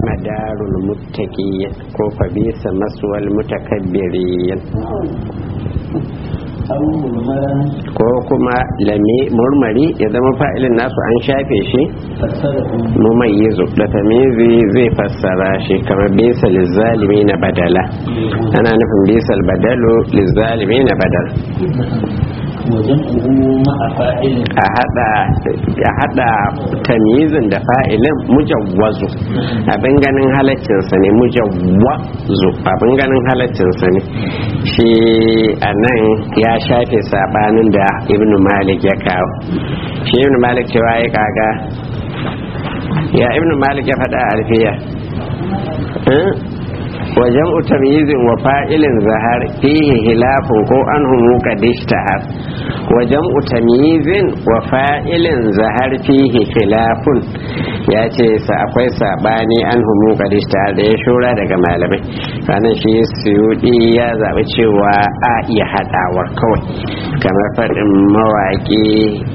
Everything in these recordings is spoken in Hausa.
ni'ima darul muttaqiyya ko fa bisa maswal mutakabbiriyin ko kuma lami murmari ya zama fa'ilin nasu an shafe shi mumayyizu da tamizi zai fassara shi kamar bisa lizzalimi na badala ana nufin bisa badalu lizzalimi na badal a hada tamyizin da fa'ilin mujawwazu abin ganin halaccinsa ne mujawwazu abin ganin halaccinsa ne shi a nan ya shafe sabanin da ibn malik ya kawo shi ibn malik cewa ya kaga ya ibn malik ya faɗa alfiya wajen utamyizin wa fa'ilin zahar fihi hilafun ko an humu kadishtahar wajen utamyizin wa fa'ilin zahar fihi hilafun ya ce sa akwai sabani an humu kadishtahar da ya shura daga malamai ranar shi suyudi ya zaɓi cewa a iya haɗawar kawai kamar faɗin mawaƙi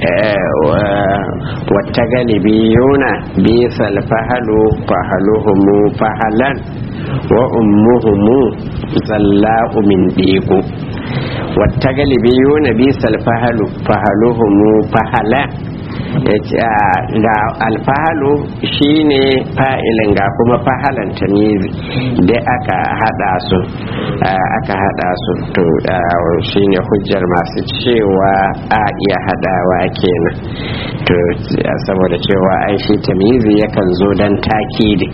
wata galibi yuna bisal fahalu fahaluhumu fahalan wa ummuhumu zalla'u min diku wata galibi yuna bisal fahalu fahaluhumu fahala ga alfahalu shine fa'ilin ga kuma fahalan tamizi da aka hada su aka hada su to shine hujjar masu cewa a iya hadawa kenan to saboda cewa ai shi tamizi yakan zo dan takidi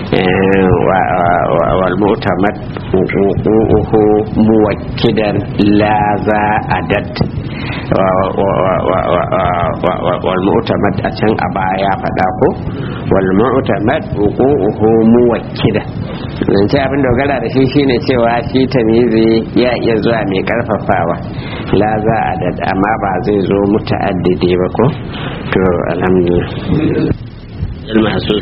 wal mu'tamad uhu muwakkidan la za adat wal mu'tamad a can a baya faɗa ko wal mu'tamad uhu muwakkida nan ce abin dogara da shi shine cewa shi tamizi ya iya zuwa mai karfafawa la za adat amma ba zai zo muta'addidi ba ko to alhamdulillah المحسوس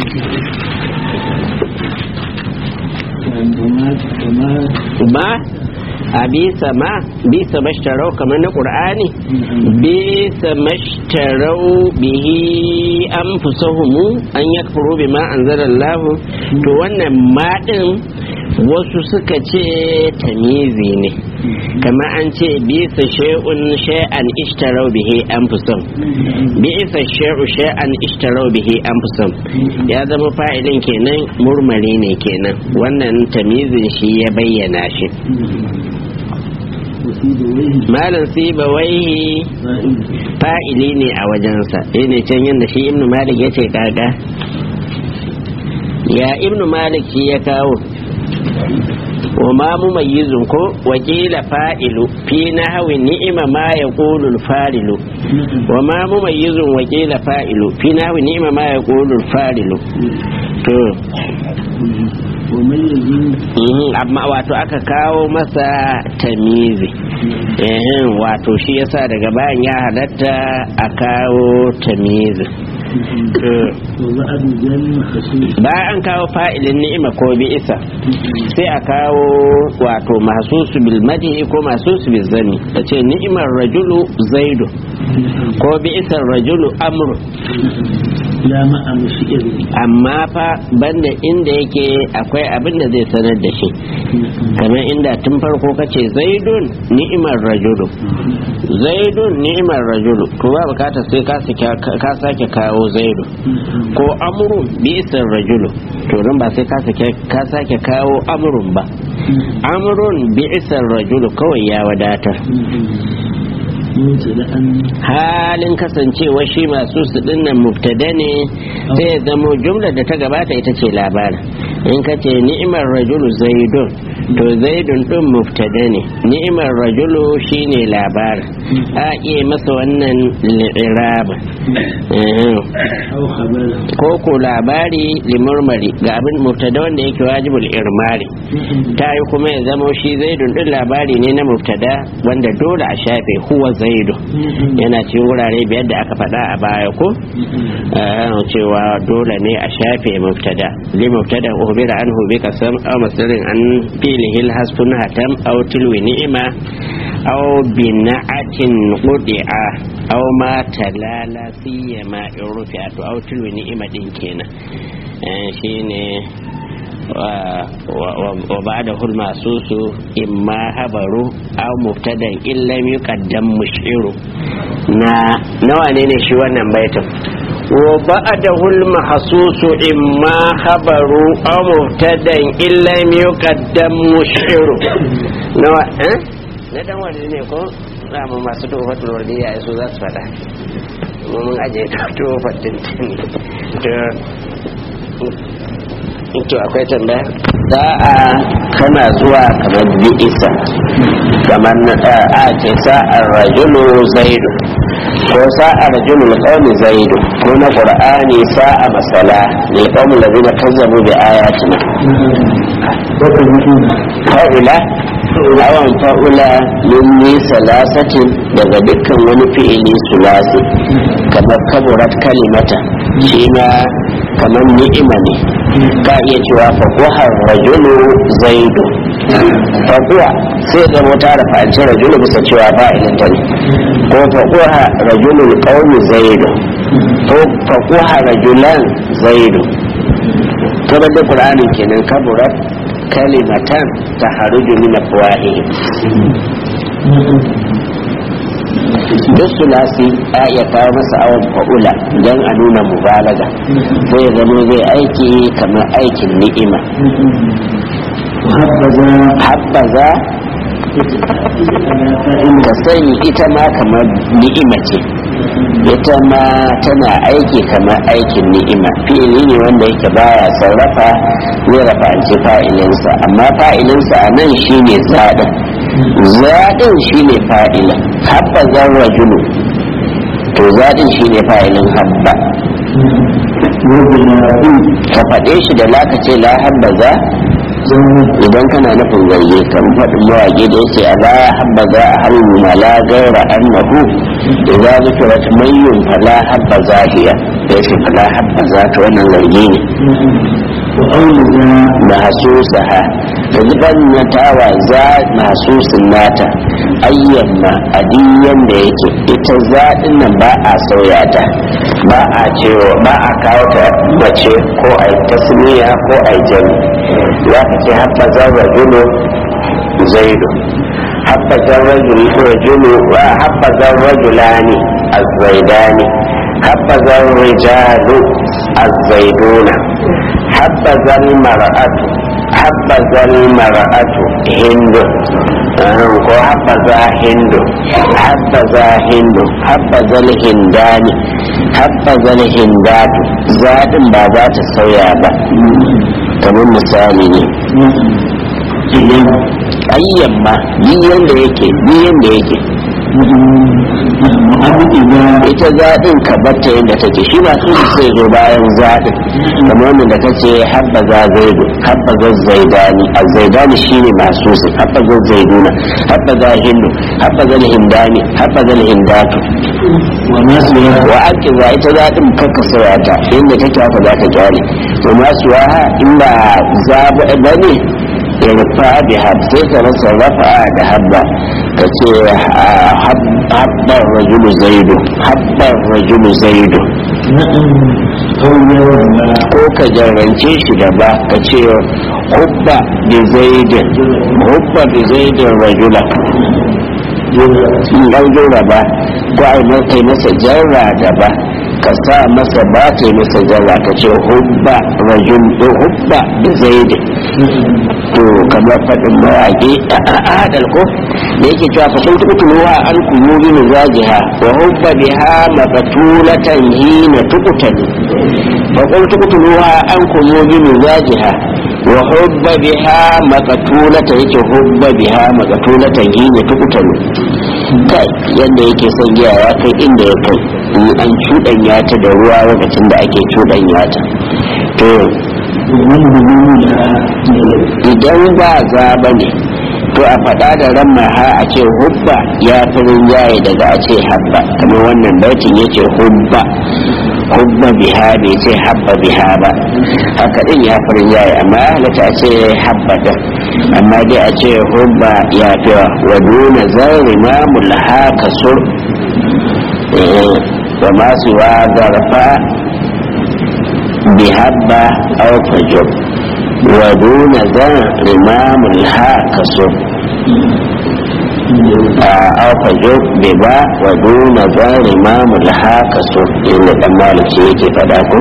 ما abisa ma bisa mashtarau kamar na ƙur'ani bisa mashtarau bihi an fusahumu an ya kafaro bi ma an lahu to wannan maɗin wasu suka ce tamizi ne kama an ce bisa shay'un shay'an ishtarau bihi an fusam bisa shay'u shay'an ishtarau bihi an fusam ya zama fa'ilin kenan murmari ne kenan wannan tamizin shi ya bayyana shi malam siba wai fa'ili ne a wajensa ne can yadda shi ibnu malik ya ce kaga ya ibnu malik shi ya kawo wa ma mumayyizun ko wakila fa'ilu fi nahwi ni'ima ma yaqulu al-fa'ilu wa ma mumayyizun wakila fa'ilu fi nahwi ni'ima ma yaqulu al-fa'ilu to amma wato aka kawo masa tamizi wato shi yasa daga bayan ya halatta a kawo tamizi bayan an kawo fa'ilin ni'ima ko bi isa sai a kawo wato mahsusu bil madhi ko mahsusu bil zani ta ce ni'imar rajulu zaidu ko bi isa rajulu amru amma fa banda inda yake akwai abin da zai sanar da shi kamar inda tun farko kace zaidun ni'imar rajulu zaidun ni'imar rajulu to ba bukata sai ka sake kawo zaidu ko amrun bi'sar rajulu to nan ba sai ka sake kawo amrun ba amrun bi'sar rajulu kawai ya wadatar halin kasancewa shi masu su dinnan mubtada ne sai ya zamo jumla da ta gabata ita ce labarin in ka ce ni'imar rajulu zaidun to zaidun din mubtada ne ni'imar rajulu shine labarin a iya masa wannan li'iraba ko ko labari limurmari ga abin mubtada wanda yake wajibul irmari ta yi kuma ya zamo shi zaidun din labari ne na mubtada wanda dole a shafe huwa zaidu yana ce wurare biyar da aka faɗa a baya ko cewa dole ne a shafe mubtada li mubtada uhbira anhu bi qasam aw masdarin an fihi hasfun hatam aw tilwi ni'ma aw bina'atin qudi'a aw ma talala siyama in rufi'a to aw tilwi ni'ima din kenan shine wa ba'da hul masusu imma habaru aw mubtadan illam yuqaddam mushiru na nawa ne ne shi wannan baitin wa ba'da hul mahsusu imma habaru aw mubtadan illam yuqaddam mushiru nawa eh na dan wani ne ko mu masu tofatul wardiya su za su fada mun aje tofatul to akwai tambaya sa'a kana zuwa kamar bi'isa kamar na a ce sa'ar rajulu zaidu ko sa'ar rajulu alqawmi zaidu ko na qur'ani sa'a masala lil qawmi alladhina kazzabu bi ayatina fa'ila awan fa'ula min ni salasatin daga dukkan wani fi'ili sulasi kamar kaburat kalimata shi ma kamar ni'ima ne ka iya cewa faquhar rajulu zaidu faquha sai da mota da fa'ance rajulu bisa cewa fa'ilin ta ne ko faquha rajulul qaumi zaidu ko faquha rajulan zaidu kamar da qur'ani kenan kaburat kalimatan taharuju min afwahihim duk sulasi a iya kawo masa awon fa'ula don a nuna mubalaga sai zama zai aiki kamar aikin ni'ima habbaza ka sani ita ma kamar ni'ima ce ita ma tana aiki kamar aikin ni'ima fi'ili ne wanda yake baya sarrafa zai rafa ce fa'ilinsa amma fa'ilinsa a nan shine zaɗin zaɗin shine fa'ilin habba zan rajulu to zaɗin shine fa'ilin habba ka faɗe shi da laka ce la habba za idan kana nufin zarge kan faɗin mawaƙi da yace a la habba za a halin ma la gaira annahu idza zikrat mayyun fala habba zahiya da yace fala habba za ta wannan zarge ne mahasusaha da zuban na tawa za mahasusin nata ayyamma adiyan da yake ita zaɗin nan ba a sauya ta ba a cewa ba a kawo ta mace ko a yi tasmiya ko a yi jami za ka ce haɓɓa zarra julo zaidu haɓɓa zarra julo wa haɓɓa zarra julani azzaidani haɓɓa zarra rijalu azzaiduna حبذا المرأة حبذا المرأة هند ko habbaza hindu habbaza hindu habbaza hindani habbaza hindatu zaɗin ba za ta sauya ba kamar misali ne ayyan ma biyan da yake biyan da yake ita zaɗin ka batta yadda take shi ba su sai zo bayan zaɗin kamar wanda da kace habba za zaidu habba za zaidani a zaidani shine masu su habba za zaiduna habba za hindu habba za hindani habba za hindatu wa ake za ita zaɗin kaka sauya ta inda take haka za ka kyale wa masu waha in ba zaɓa ba ne irfa biha sai ka rasa rafa'a da habba ka ce habbar rajulu zaidu habbar rajulu zaidu ko ka jarrance shi da ba ka ce hubba bi zaidin hubba bi zaidin rajula ɗan jura ba ko a yi masa jarra da ba ka sa masa ba ta yi masa jarra ka ce hubba rajul hubba bi zaidin to kamar faɗin mawaƙi a adal ko da yake cewa fa sun tuku tunuwa an kuyu bi mizajiha wa hubba biha maqtulatan hina tuqtali fa qul tuku tunuwa an kuyu bi mizajiha wa hubba biha maqtulatan yake hubba biha maqtulatan hina tuqtali kai yadda yake son giya ya kai inda ya kai in an cuɗanya ta da ruwa lokacin da ake cuɗanya ta to idan ba za ba ne to a faɗa da ran ha a ce hubba ya fi rinjaye daga a ce habba kamar wannan baitin ya ce hubba hubba biha bai ce habba biha ba haka din ya farin yayi amma halatta ce habba din amma dai a ce hubba ya fi wa duna zari ma mulha kasur wa masu wa zarfa bihabba aw fajur wa duna zari ma mulha kasur a fajur bai ba wa duna zari ma mulha kasur inda dan maliki yake fada ko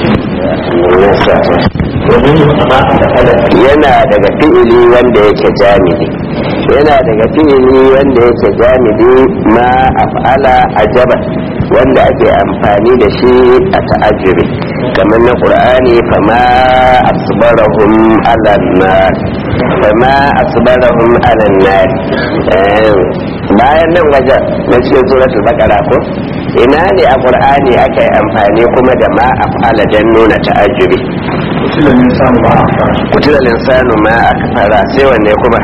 yana daga fi'ili wanda yake jami'i yana daga fi'ili wanda yake jami'i ma af'ala ajaba wanda ake amfani da shi a ta'ajiri kamar na qur'ani fama asbarahum ala nar fama asbarahum ala nar bayan nan wajen na cikin suratul baqara ko ina ne a qur'ani aka yi amfani kuma da ma af'ala dan nuna ta'ajiri kutila linsanu ma akfara sai wanne kuma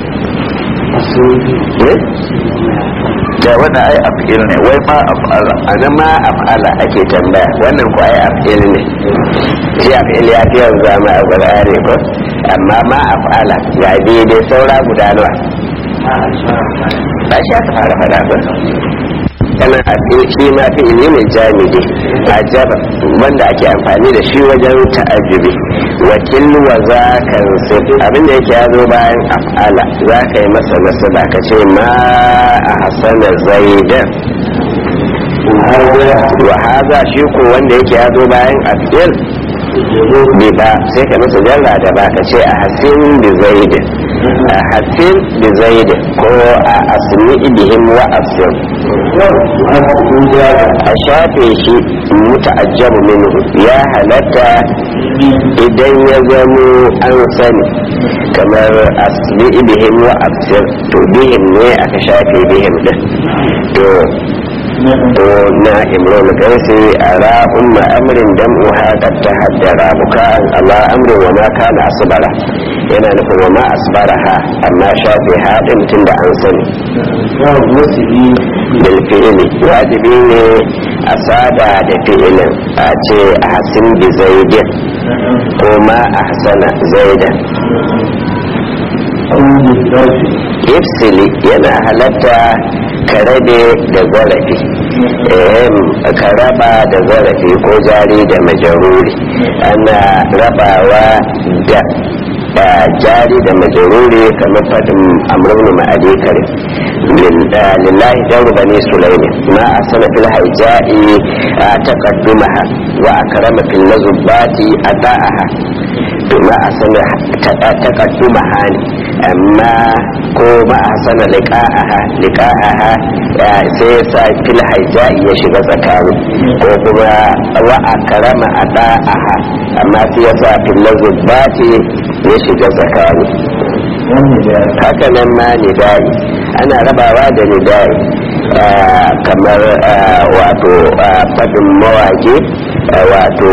da wanda ai af'il ne wai ma af'ala ana ma af'ala ake tambaya wannan ko ai af'il ne shi af'il ya fi yanzu zama a gurare ko amma ma af'ala ga daidai saura guda nawa ba shi aka fara faɗa ba kana af'il shi ma fi'ili ne jami'i ajaba wanda ake amfani da shi wajen ta'ajjubi wakil wa za ka abin da yake yazo bayan af'ala za ka yi masa nasaba ka ce ma a hasana zaidan wa haza shi ko wanda yake yazo bayan af'il bi ba sai ka masa jarra da ba ka ce a hasin bi zaidin a hasin bi zaidin ko a asmi bihim wa asir a shafe shi muta'ajjabu minhu ya halatta idan ya zamo an sani kamar asmi bihim wa asir to bihim ne aka shafe bihim din to to na imrul gaisi a ra'un ma'amrin dan uha qad tahaddara bukan Allah amrin wa ma kana asbara yana nufin wa ma asbaraha amma shafe haɗin tun da an sani bil fi'ili wajibi ne a saba da fi'ilin a ce a hasin bi zaidin ko ma a hasana zaidan ifsili yana halatta ka rabe da zarafi ka raba da zarafi ko jari da majaruri ana rabawa da da jari da majaruri kamar fadin amrun ma'adi kare lillahi daru bani sulaimi ma a sana fil haija'i a taqaddumaha wa akrama fil nazubati ata'aha to ma a sana taqaddumaha ne amma ko ma a sana liqa'aha liqa'aha sai ya sa fil haija'i ya shiga tsakani ko kuma wa akrama ata'aha amma sai ya sa fil nazubati ya shiga tsakani haka nan ma nidai ana rabawa da nidai kamar wato fadin mawaƙi wato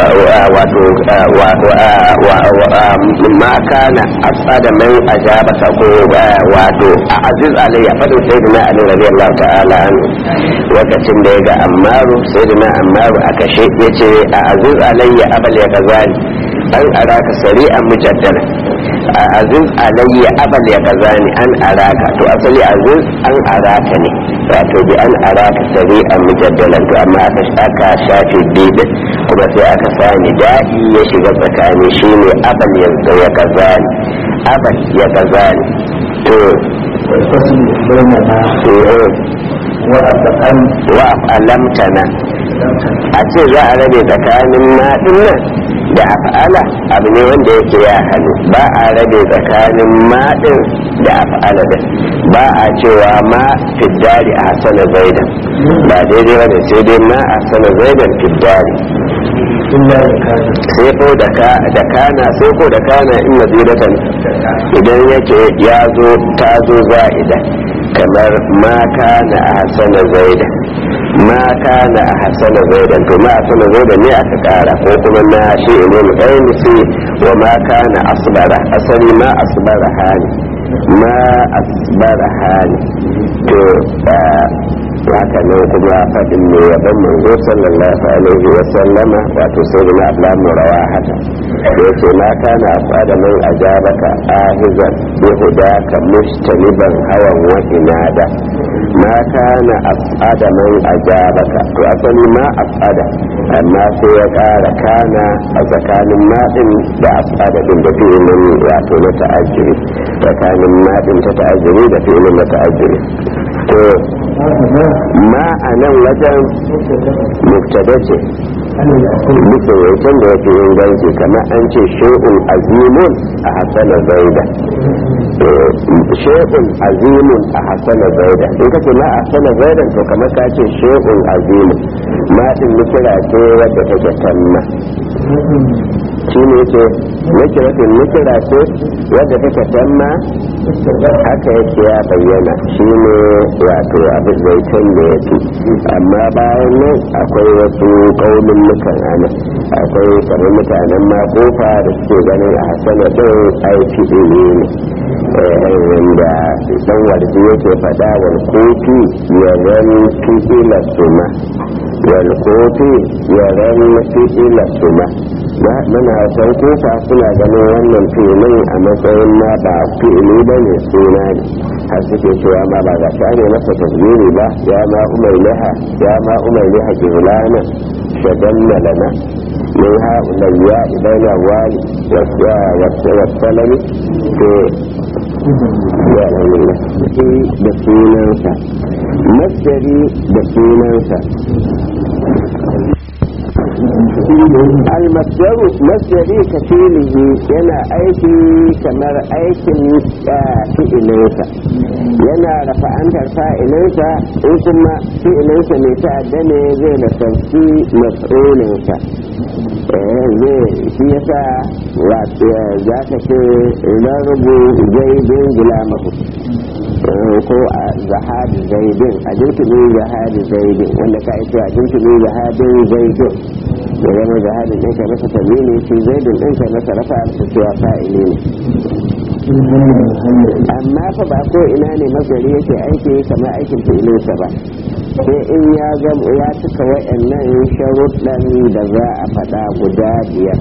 wato ma kana asada man ajaba ka ko wato a aziz alayya fadin sayyidina ali radiyallahu ta'ala an lokacin da ya ga ammaru sayyidina ammaru aka she yace a aziz alayya abal ya kazani an araka sari'an mujaddala a aziz alayya abal ya kazani an araka to asali aziz an araka ne wato bi an araka sari'an mujaddalan to amma aka aka shafe bidin kuma sai aka sani da'i ya shiga tsakani shine abal ya ya kazani abal ya kazani to wa alamtana a ce za a rabe tsakanin maɗin nan da af'ala abu ne wanda yake ya hannu ba a rabe tsakanin maɗin da af'ala da ba a cewa ma fiddari a hasana zaidan ba daidai wanda sai dai ma a hasana zaidan fiddari sai ko da kana sai ko da kana in mazidatan idan yake ya zo ta zo za'ida kamar ma kana a hasana zaidan ma kana a hasana zaidan to ma hasana zaidan ne aka kara ko kuma na shi imam ainihi wa ma kana asbara asali ma asbara hali ma asbara hali to haka nan kuma faɗin ne yaban manzo sallallahu alaihi wa sallama wato sai da abla murawa haka ya ce ma kana afada man ajabaka ahizan bi hudaka mustaniban hawan wa inada ma kana afada man ajabaka to asali ma afada amma sai ya ƙara kana a tsakanin maɗin da afada din da fi'ilin wato na ta'ajjiri tsakanin maɗin ta ta'ajjiri da fi'ilin na ta'ajjiri to ma a nan wajen muktada ce bisa yankin da yake inganci kamar an ce shi'un azimun a hasana zaida shi'un azimun a hasana zaida in kace ma a hasana zaida to kamar ka ce shi'un azimun ma din nukira ce wadda take tanna shi ne yake nukiratin nukira ce wadda take tanna haka yake ya bayyana shi ne wato abin zaitun da ya fi amma bayan nan akwai wasu kaunin nukan ana akwai kamar mutanen makofa da suke ganin a hasana ɗin aiki ne wanda dan warji yake faɗa wal kofi ya ran fi'ila suma wal kofi ya ran fi'ila suma muna san kofa suna ganin wannan filin a matsayin ma ba fi'ili ba ne suna ne har suke cewa ma ba ga shane masa tasbiri ba ya ma umar liha ya ma umar liha jihlana shaganna lana من هؤلاء بين الوال والسلم في da sunansa masjari da sunansa almasjaru masjari ka filihi yana aiki kamar aikin fi'ilinsa yana rafa'antar fa'ilinsa in kuma fi'ilinsa mai ta'adda ne zai da sarki mas'ulinsa zai shi yasa za ka ce rarrabu zaidin gulamahu ko a zahadi zaidin a jintumin zahadi zaidin wanda ka ita a jintumin zahadin zaidin da zama zahadin ɗinka masa tamini shi zaidin ɗinka masa rafa da cewa fa'ili ne amma fa ba ko ina ne mazari yake aiki kamar aikin fi'ilinsa ba sai in ya zama ya cika wa'annan sharuɗan da za a faɗa guda biyar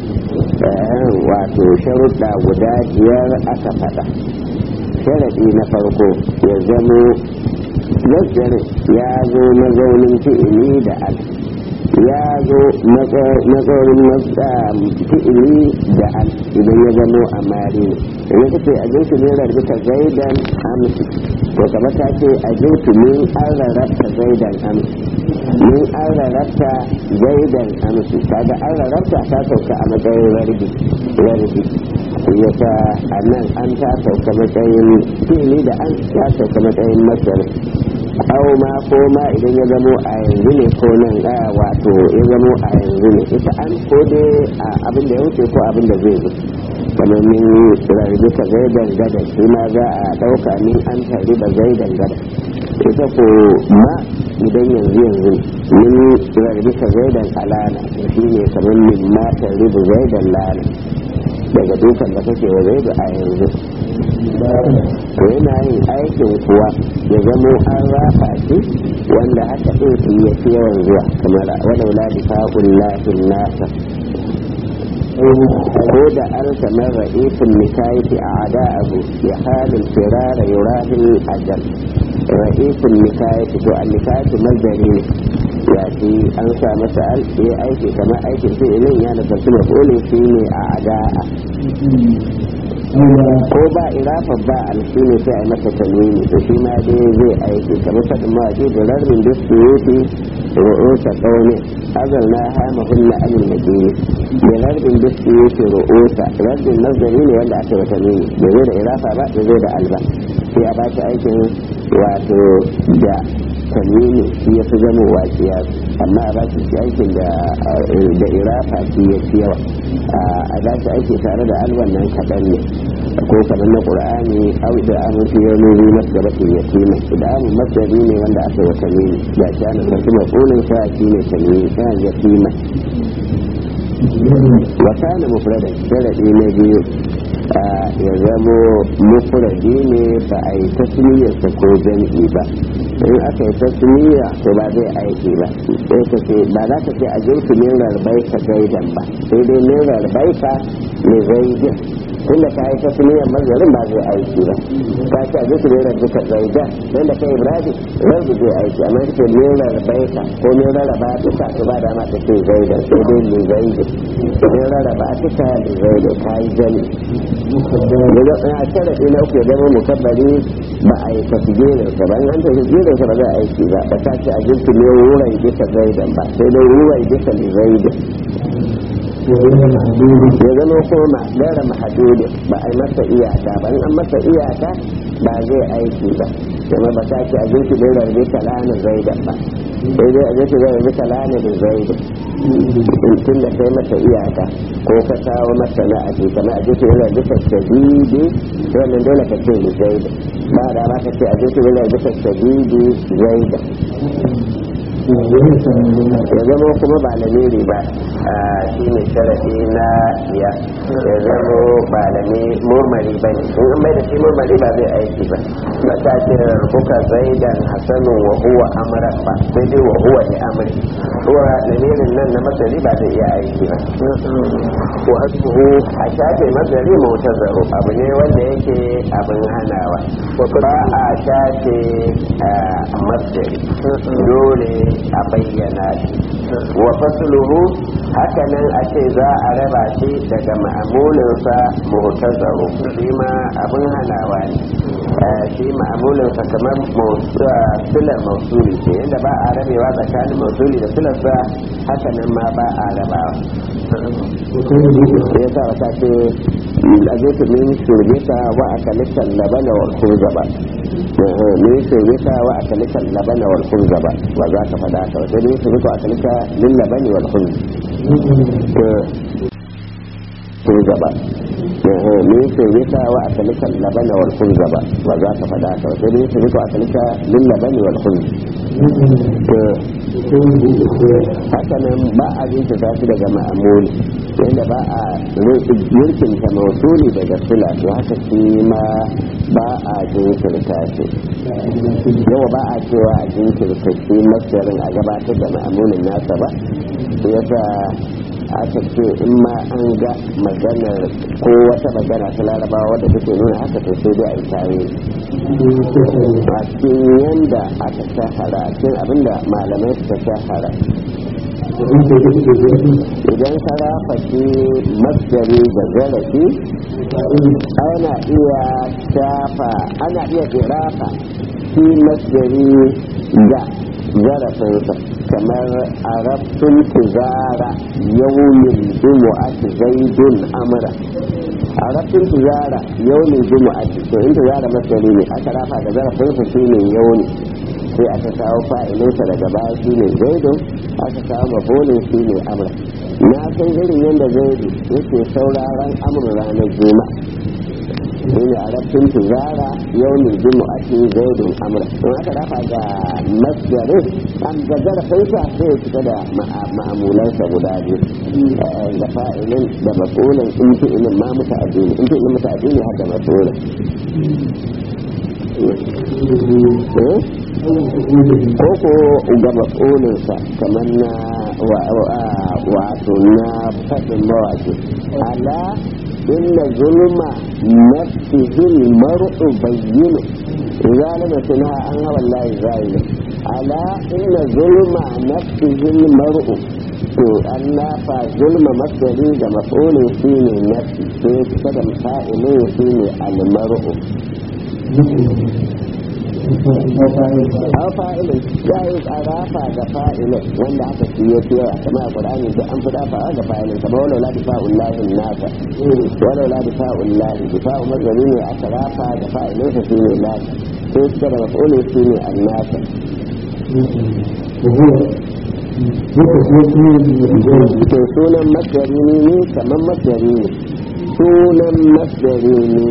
wato sharuɗa guda biyar aka faɗa sharaɗi na farko ya zamo nazarin ya zo mazaunin fi'ili da al ya zo mazaunin fi'ili da al idan ya zamo a mari ne idan kace a jinsu ne rarrabta zaidan amsi to kamar ta ce a jinsu min an rarrabta zaidan amsi min an rarrabta zaidan amsi kaga an rarrabta ta sauka a matsayin rarbi rarbi yasa a nan an ta sauka matsayin fili da an ta sauka matsayin masar au ma ko ma idan ya zamo a yanzu ne ko nan a wato ya zamo a yanzu ne ita an ko dai abin da ya wuce ko abin da zai zo kamar min rarrabe ka zai dangada shi ma za a ɗauka min an tare da zai dangada ita ko ma idan yanzu yanzu min rarrabe ka zai dan alana shi ne kamar min ma tare da zai dan lana daga dukan da kake wa zai a yanzu to yana yin aikin kuwa ya zamo an rafa shi wanda haka ɗin su ya fi yawan zuwa kamar wadda wula fa'un lafin nasa ko da an kamar ra'isin nikayati a ada'ahu ya halin firara yurahil ajal ra'isin nikayati to an nikayati mazari ne ya ce an sa masa al ya aiki kamar aikin fi'ilin ya nafarci mafolin shi ne a ada'a ko ba irafa ba alshi ne sai a yi masa tanwini to shi ma dai zai aiki kamar faɗin mawaƙi da rarrin da su yi ru'usa ƙaunin azal na hama hunna amin madini da rarrin da su yi ru'usa rarrin nazari ne wanda aka yi tanwini da zai da irafa ba da zai da alba sai a ba shi aikin wato da tanwini shi ya fi zama waƙiya amma a ba shi aikin da irafa shi ya fi yawa a ba shi aiki tare da alban nan kaɗan ne ko kamar na qur'ani au da amin fi yawmi bi masdabatin yatima da amin masdari ne wanda aka yi wata ne da shi ana sarki maqulun sa shi ne tanwini ya yatima wa kana mufradan sharadi na biyu ya zamo mufradi ne ba a yi tasmiyarsa ko jam'i ba in aka yi tasmiya to ba zai aiki ba sai ka ce ba za ka ce a jinsu min rarbai ka gaidan ba sai dai min rarbai ka ne zaidin tunda ka yi tasmiyar mazarin ba zai aiki ba ka ce a jinsu min rarbai ka gaidan don da ka ibrahim rabu zai aiki amma ka ce min rarbai ka ko min rarraba duka to ba dama ka ce zaidan sai dai ne zaidin min rarraba duka ne zaidin ka yi jami a sharaɗi na uku ya zama mukabbari ba a yi tasgirin sa ba in an tasgirin sa ba zai aiki ba ba ta ce a jinsu ne wuran bisa zaidan ba sai dai wuran bisa ne zaidin ya zama kuma gara mahadudin ba a yi masa iyaka ba in an masa iyaka ba zai aiki ba kuma ba ta ce a jinsu ne rarrabe kalana zaidan ba sai dai a jinsu ne rarrabe kalana da zaidan tun da kai masa iyaka ko ka kawo masa na aji kama a jinsu ne rarrabe shadidi wannan dole ka ce ni zaidan ba da ba ka ce a jinsu ne rarrabe shadidi zaidan ya zama kuma ba lamiri ba shi ne sharaɗi na biya ya zama ba lami murmari ba ne in an mai da shi murmari ba zai aiki ba ba ta ce rubuka zaidan hasanun wa huwa amra ba sai dai wa huwa ne amri huwa lamirin nan na masari ba zai iya aiki ba wa asbuhu a shafe masari mutazaro abu ne wanda yake abin hanawa ba a shafe masari dole a bayyana shi wa fasluhu hakanan a ce za a raba shi daga ma'amulinsa muhtazaru shi ma abin hanawa ne shi ma'amulinsa kamar silar mausuli ce yadda ba a rabewa tsakanin mausuli da silarsa hakanan ma ba a rabawa ya sa wata ce a zai ta min shirgita wa a kalitan labana wa kurzaba min shirgita wa a kalitan labana wa kurzaba ba za ka faɗa ka wata min shirgita a kalita min labani wa kurzaba min shirgita wa a kalitan labana wa kurzaba ba za ka faɗa ka wata min shirgita a kalita min labani wa haka nan ba a jinta ta shi daga ma'amuli yadda ba a yurkinta mausuli daga sula to haka shi ma ba a jinkirta shi yawa ba a cewa a jinkirta shi masarin a gabatar da ma'amulin nasa ba yasa aka ce in ma an ga maganar ko wata magana ta larabawa wadda take nuna haka to sai dai a yi tare a cikin yanda aka shahara a cikin abinda malamai suka shahara idan ka rafa shi masjari da zarafi ana iya shafa ana iya irafa shi masjari da zarafinsa kamar arabtun tuzara yawmin jumu'ati zaidun amra arabtun tuzara yawmin jumu'ati to in tuzara masjari ne aka rafa da zarafinsa shi ne yawmi sai aka kawo fa'ilinsa daga baya shi ne zaidun aka kawo mafolin shi ne amur na san irin yadda zaidu yake sauraron amur ranar juma shi ne a rafin tuzara yau ne jimu a cikin zaidun amur don aka dafa ga masjarin an ga zarafinsa sai ya fita da ma'amulansa guda biyu da fa'ilin da mafolin in fi ilin ma muta addini in fi ilin muta addini har da mafolin koko ga matsolinsa kamar na wato na faɗin mawaki ala inna zulma nafsihil mar'u bayyinu zalima tuna an hawa layi zalima ala inna zulma nafsihil mar'u to an nafa zulma masari da matsolin shi ne nafsi sai kusa da fa'ilin shi ne almar'u aw fa'ilin ya yi tsarafa ga fa'ilin wanda aka siye fiye kama a ƙur'ani da an fi dafa ga fa'ilin kama walau la difa'un lahi nasa walau la difa'un lahi difa'u mazari ne a tsarafa ga fa'ilin sa shi ne lahi sai suka da maf'ulin shi ne an nasa to sunan masdari ne kamar masdari ne sunan masdari ne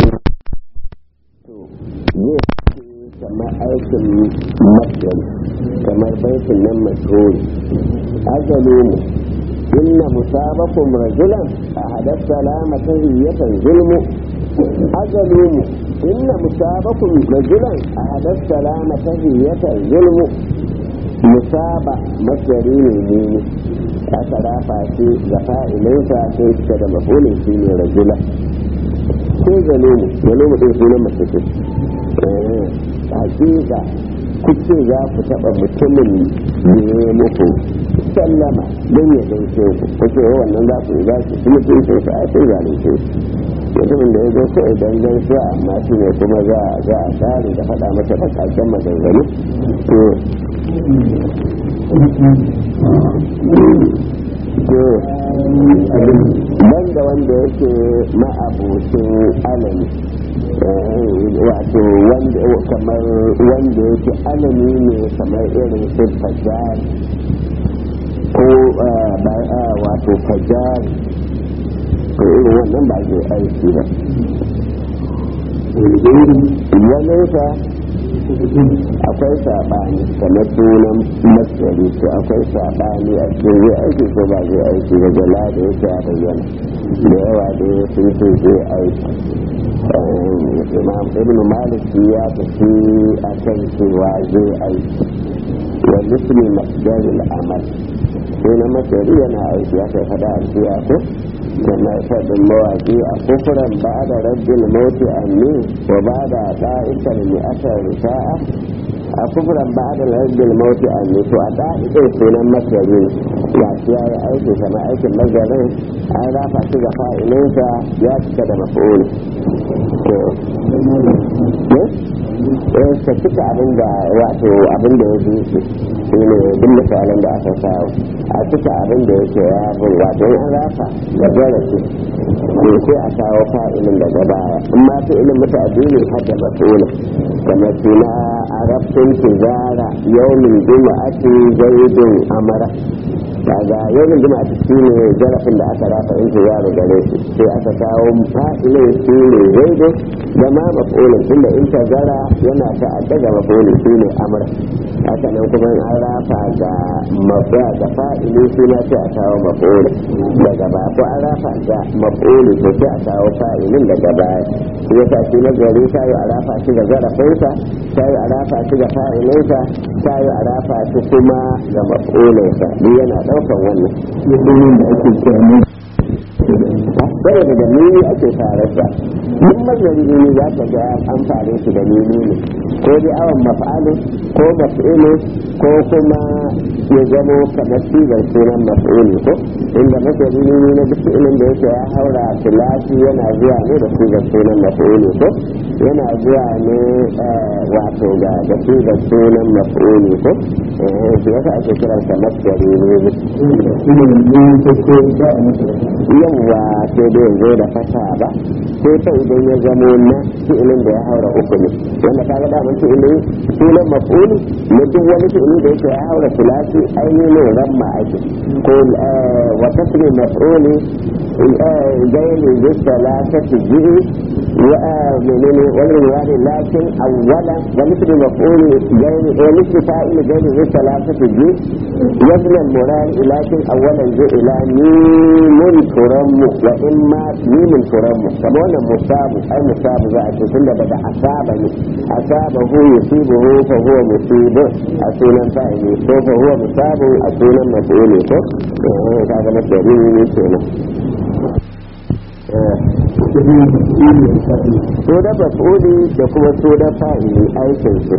kamar aikin masdar kamar baitin nan masruri azalu mu inna musabakum rajulan a hadas salama tahiyyatan zulmu azalu mu inna musabakum rajulan a hadar salama ta hiyatar zulmu musaba masjari ne ne aka rafa shi ga fa'ilinsa sai suka da mafulin shi ne rajula ko zalumu zalumu ɗin sunan mace ce hakika kuce za ku taɓa mutumin da ya muku sallama don ya gaishe ku kuce wannan za ku yi za ku kuma gaishe ku a sai zalunce mutumin da ya zo ko idan gaisuwa amma shi ne kuma za a za a tsari da faɗa masa bakakken maganganu to banda wanda yake ma'abocin alami wato kamar wanda yake alami ne kamar irin su fajar ko wato fajar ko irin wannan ba zai aiki ba waninsa akwai saɓani kamar sunan masjari to akwai saɓani a cikin zai aiki ko ba zai aiki ba jala da yake a bayyana da yawa da ya sun ce zai aiki imam ibn malik ya tafi a kan cewa zai aiki wa misli masjari al'amal sunan masjari yana aiki ya kai fada a ko kamar faɗin mawaƙi a kufuran ba da rabbin mauti anni wa ba da ɗa'ikar mai asar risa'a a kufuran ba da rabbin mauti anni to a ɗa'ikar sunan masari ya ci ya yi aiki kamar aikin mazarin an rafa shi ga fa'ilinsa ya cika da mafi'uli eh ka cika abin da wato abin da ya bi shi ne duk misalan da aka samu a cika abin da yake ya bin wato an rafa ga darasi to sai a kawo fa'ilin daga baya amma fi'ilin mutu addini har da masulun kamar suna arabtun tijara yaumin juma'ati zaidun amara daga yaumin juma'ati shi ne zarafin da aka rafa in yaro gare shi sai aka kawo fa'ilin shi ne zaidun da ma mafulun tunda in zara yana ta'adda ga mafulun shi ne amara haka nan kuma an rafa ga mafiya ga fa'ili suna sai a kawo maf'ul daga ba ko an rafa ga maf'ul to sai a kawo fa'ilin daga baya shi yasa shi na gari ta yi a rafa shi ga zarafinsa ta yi a rafa shi ga fa'ilinsa ta yi a rafa shi kuma ga maf'ulinsa duk yana ɗaukan wannan da ake kira saboda da nuni ake tararsa duk mazari ne za ka ga an fare shi da nuni ne ko dai awon maf'alu ko maf'ilu ko kuma ya zamo kamar sigar sunan maf'ulu ko inda mazari ne na duk ilin da yake ya haura filafi yana zuwa ne da sigar sunan maf'ulu ko yana zuwa ne wato ga da sigar sunan maf'ulu ko shi yasa ake kiransa masjari ne yawwa sai dai zo da fata ba sai ta idan ya zamo na fi'ilin da ya haura uku ne wanda ka ga daman fi'ilin sunan maf'uli na duk wani fi'ili da yake ya haura filasi ainihin ramma ake ko wa tasri maf'uli gairi bisala ta tijiri wa menene wani riwari lakin awwala wa misli maf'uli gairi wa misli fa'il gairi bisala ta tijiri yabna al-murar lakin awwalan zai ila mimun turammu wa in ma mimin turanmu kamar wannan musabu ai musabu za a ce tunda daga asaba ne asaba hu yusibu hu fa huwa musibu a sunan fa'ili ko fa huwa musabu a sunan maf'uli ko eh kaga na shari ne kenan so da maf'uli da kuma so da fa'ili aikin su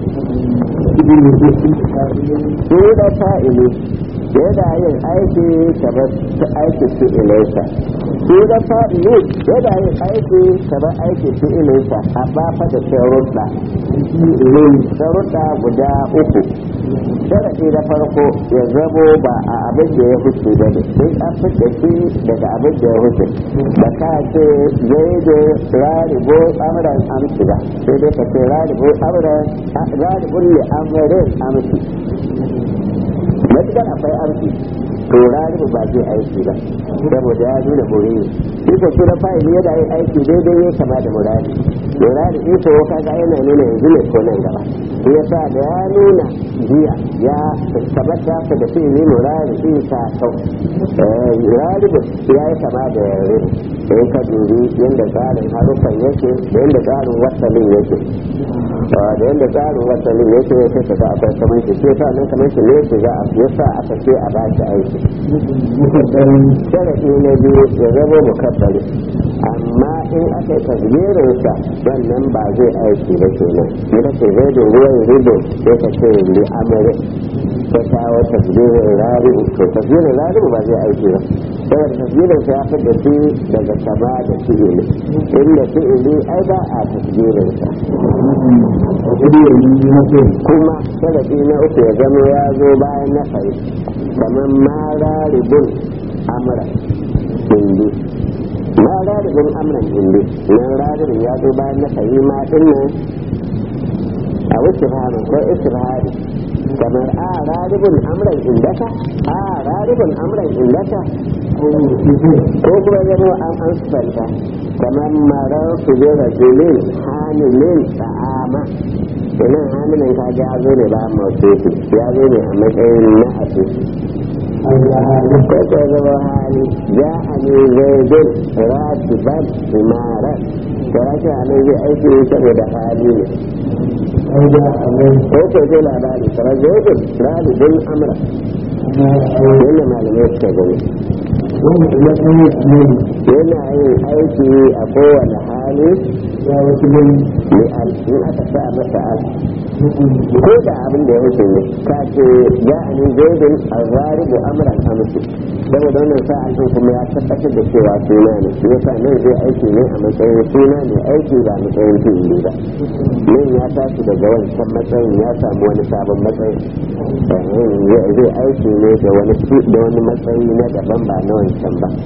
so da fa'ili yana yin aiki kamar ta aiki su ilaisa shi da fa'ili yana yin aiki kamar aiki su ilaisa amma fa da sharuɗa sharuɗa guda uku sharaɗi na farko ya zamo ba a abin da ya huce ba ne sai an fita shi daga abin da ya huce da ka ce zai da raribo amuran amshi ba sai dai ka ce raribo amuran raribun ne amurin amshi matukar akwai amshi to raribu ba zai aiki ba saboda ya nuna murari shi ko suna fa'ili yana yin aiki daidai ya kama da murari lura da ito kaga yana nuna yanzu ne ko nan gaba shi yasa da ya nuna jiya ya tabbata ka da fi'ili lura da isa kau raribu ya yi kama da yare in ka dubi yadda tsarin harufan yake da yadda tsarin wasalin yake da yadda tsarin wasalin yake sai ka ga akwai kamar shi sai sa nan kamar shi ne shi za a yasa aka ce a ba shi aiki sharaɗi na biyu ya zama mukabbari amma in aka yi tasbirinsa wannan ba zai aiki ba kenan in ka ce zai da ruwan rido sai ka ce li amare ta kawo tasbirin rari'u to tasbirin rari'u ba zai aiki ba saboda tasbirin sa ya fi da shi daga sama da fi'ili inda fi'ili ai ba a tasbirin sa kuma sharaɗi na uku ya zama ya zo bayan na fari kamar ma raribun amra indi ma raribun amran indi nan raribun ya zo bayan na fari ma din nan a wuce ko istirhari kamar a raribun amran indaka a raribun amran indaka ko kuma zama an an sufanta kamar marar su je rajulin hamilin ta'ama inan hamilin ka ga ya zo ne ba mautufi ya zo ne a matsayin na abu ko ko zama hali ya ani zaidun ratiban imarar to rashin halin zai aiki saboda hali ne ko ko zai labari kamar zaidun ralibin amra yadda malamai suka gani yana yin aiki a kowane hali in aka sa masa al ko da abin da ya wuce ne ka ce ya ani zaidun azaribu amran amsu saboda wannan sa an kuma ya tabbatar da cewa suna ne shi yasa nan zai aiki ne a matsayin suna ne aiki ba matsayin fi'ili ba nan ya tashi daga wancan matsayin ya samu wani sabon matsayi zai aiki ne da wani da wani matsayi na daban ba na wancan ba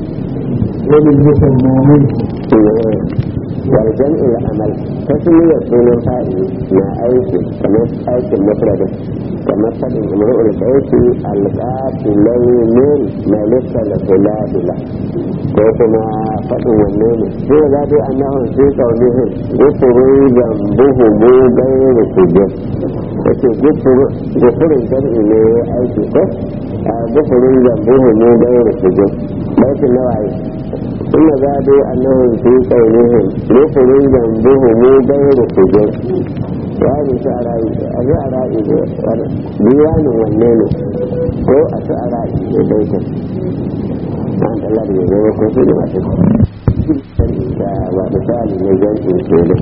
warjan amal tasmiyar sunan fa'ili na aiki kamar aikin mufradin kamar fadin imru'ul baiti alqatilainin malika al-huladila ko kuma fadin wanne ne sai ga dai annahum fi qawlihim gufuru zambuhu mu gairu sujud yace gufurin jam'i ne aiki ko gufurin zambuhu mu gairu sujud baitin nawayi ثم زادوا أنهم في قولهم نفر ذنبهم غير سجود يعني شعراء شعراء ديوان والنين هو شعراء بيتا عند الله يجب كثير ما تكون ومثال نجم إنسان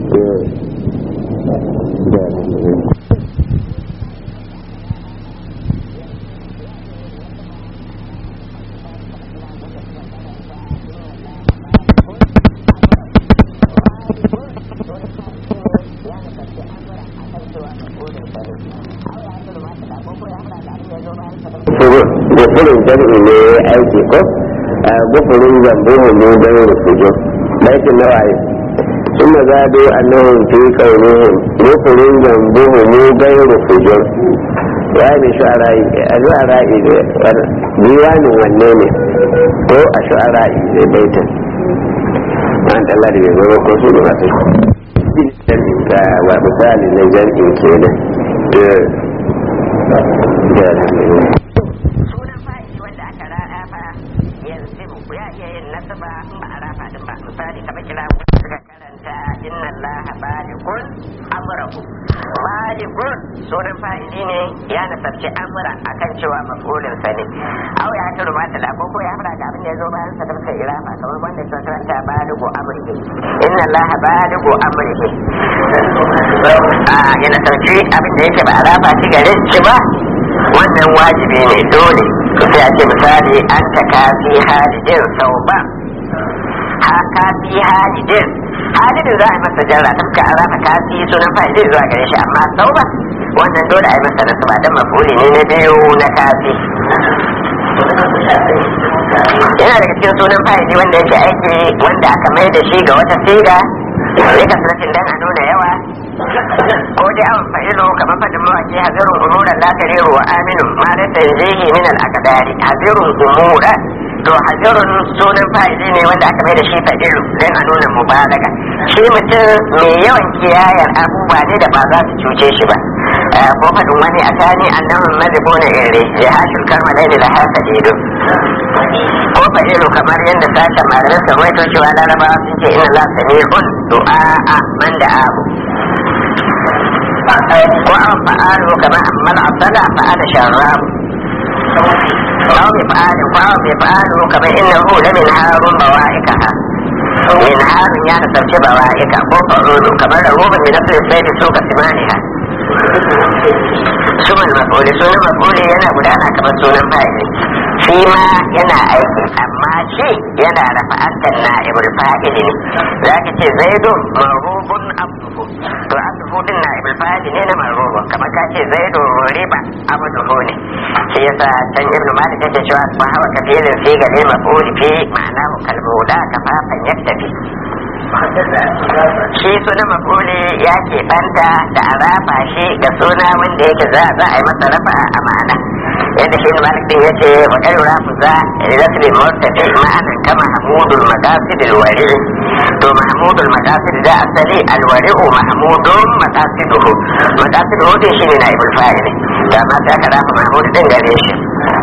gufurin jam'i ne aiki ko gufurin zambuhu ne don rufujo baitin nawaye ثم زادوا أنهم في قولهم غفر ذنبهم غير فجر يعني شعراء الشعراء ديوان والنين هو الشعراء بيتا أنت الله دي بيقول كسول ما تشكو ومثال لجمع كده sunan fa'ili wanda aka rada fa yanzu ya iya yin nasaba in ba a rafa din ba misali kamar kira suka karanta inna allaha balighun amrahu balighun sunan fa'ili ne ya nasabci amra akan cewa maf'ulin sa ne aw ya ta rumata la ko ya fara da abin da yazo bayan sa da suka irafa kamar wanda suka karanta balighu amrihi inna allaha balighu amrihi a ya nasabci abin da yake ba a rafa shi garin shi ba wannan wajibi ne dole sai a ce misali an ta kafi halidin sau ba ha kafi halidin halidin za a yi masa jarra ta fuka an rafa kafi sunan fa'idin zuwa gare shi amma sau ba wannan dole a yi masa nasu ba don mafuli ne na biyu na kafi yana daga cikin sunan fa'idi wanda yake aiki wanda aka mai da shi ga wata siga ya kasance dan a nuna yawa ko dai awon fa'ilu kamar fadin mawaki hazirun umuran la tariru wa aminu ma laysa yanzihi min al aqdari hazirun umuran to hajirun sunan fa'ili ne wanda aka mai da shi fa'ilu don a nuna mubalaga shi mutum mai yawan kiyayar abubuwa ne da ba za su cuce shi ba ko faɗin wani a tani annabin mazibo na ire ya hashul karma laili da hasa dido ko fa'ilu kamar yadda sashen malamai sun waito cewa larabawa sun ce ina la sami'un du'a a man da abu ko an fa'alu kamar amman asala fa'ala sharrahu أو بفعال فهو بفعال كما إنه لمن هار بوائكها من هار يعني تركي بوائك أو فعول كما رغوب من نفس السيد سوق ثمانها ثم المفعول سنة مفعول ينا بدانا كما سنة فاعل فيما ينا أيكي أما شيء ينا رفعت النائب الفاعل ذاك زيد مرغوب عبده to abduhu din na'ibul fa'il ne na marruba kamar ka ce zaidu riba abduhu ne shi yasa can ibn malik yake cewa ba hawa kafirin fi gale maf'ul fi ma'ana kalbuda kafafan yaktafi shi suna maf'uli ya ke banta da a rafa shi ga suna wanda yake za za a yi masa rafa a ma'ana yadda shi malik din yace wa kai rafu za rasli murtafi ma'anan kama hamudul maqasid alwari to mahmudul maqasid da asali alwari'u mahmudun maqasiduhu maqasiduhu din shine naibul fa'il da ma ta ka rafa mahmud din gare shi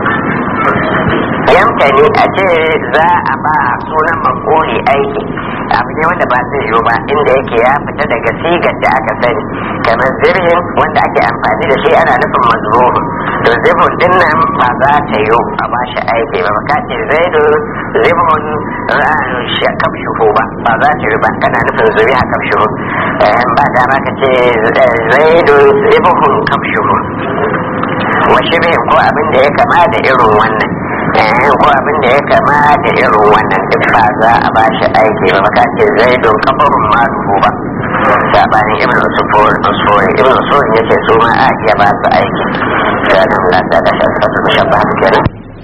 yankani a ce za a ba sunan makoli aiki abu ne wanda ba zai yiwu ba inda yake ya fita daga sigar da aka sani kamar zirhin wanda ake amfani da shi ana nufin mazmuhu to zibun din nan ba za ta yiwu a ba shi aiki ba ba ce zaidu zibun kamshuhu ba ba za ta yiwu ba kana nufin zuri a kamshuhu ba dama ka ce zaidu zibun kamshuhu wa shirin ko abin da ya kama da irin wannan ko abin da ya kama da irin wannan duk ba za a ba shi aiki ba maka ce zai don kafarun marufu ba sabanin ibn usufur usfur ibn usfur ya ce su ma a iya ba su aiki ga nan la ta da shakka su da shabba su kenan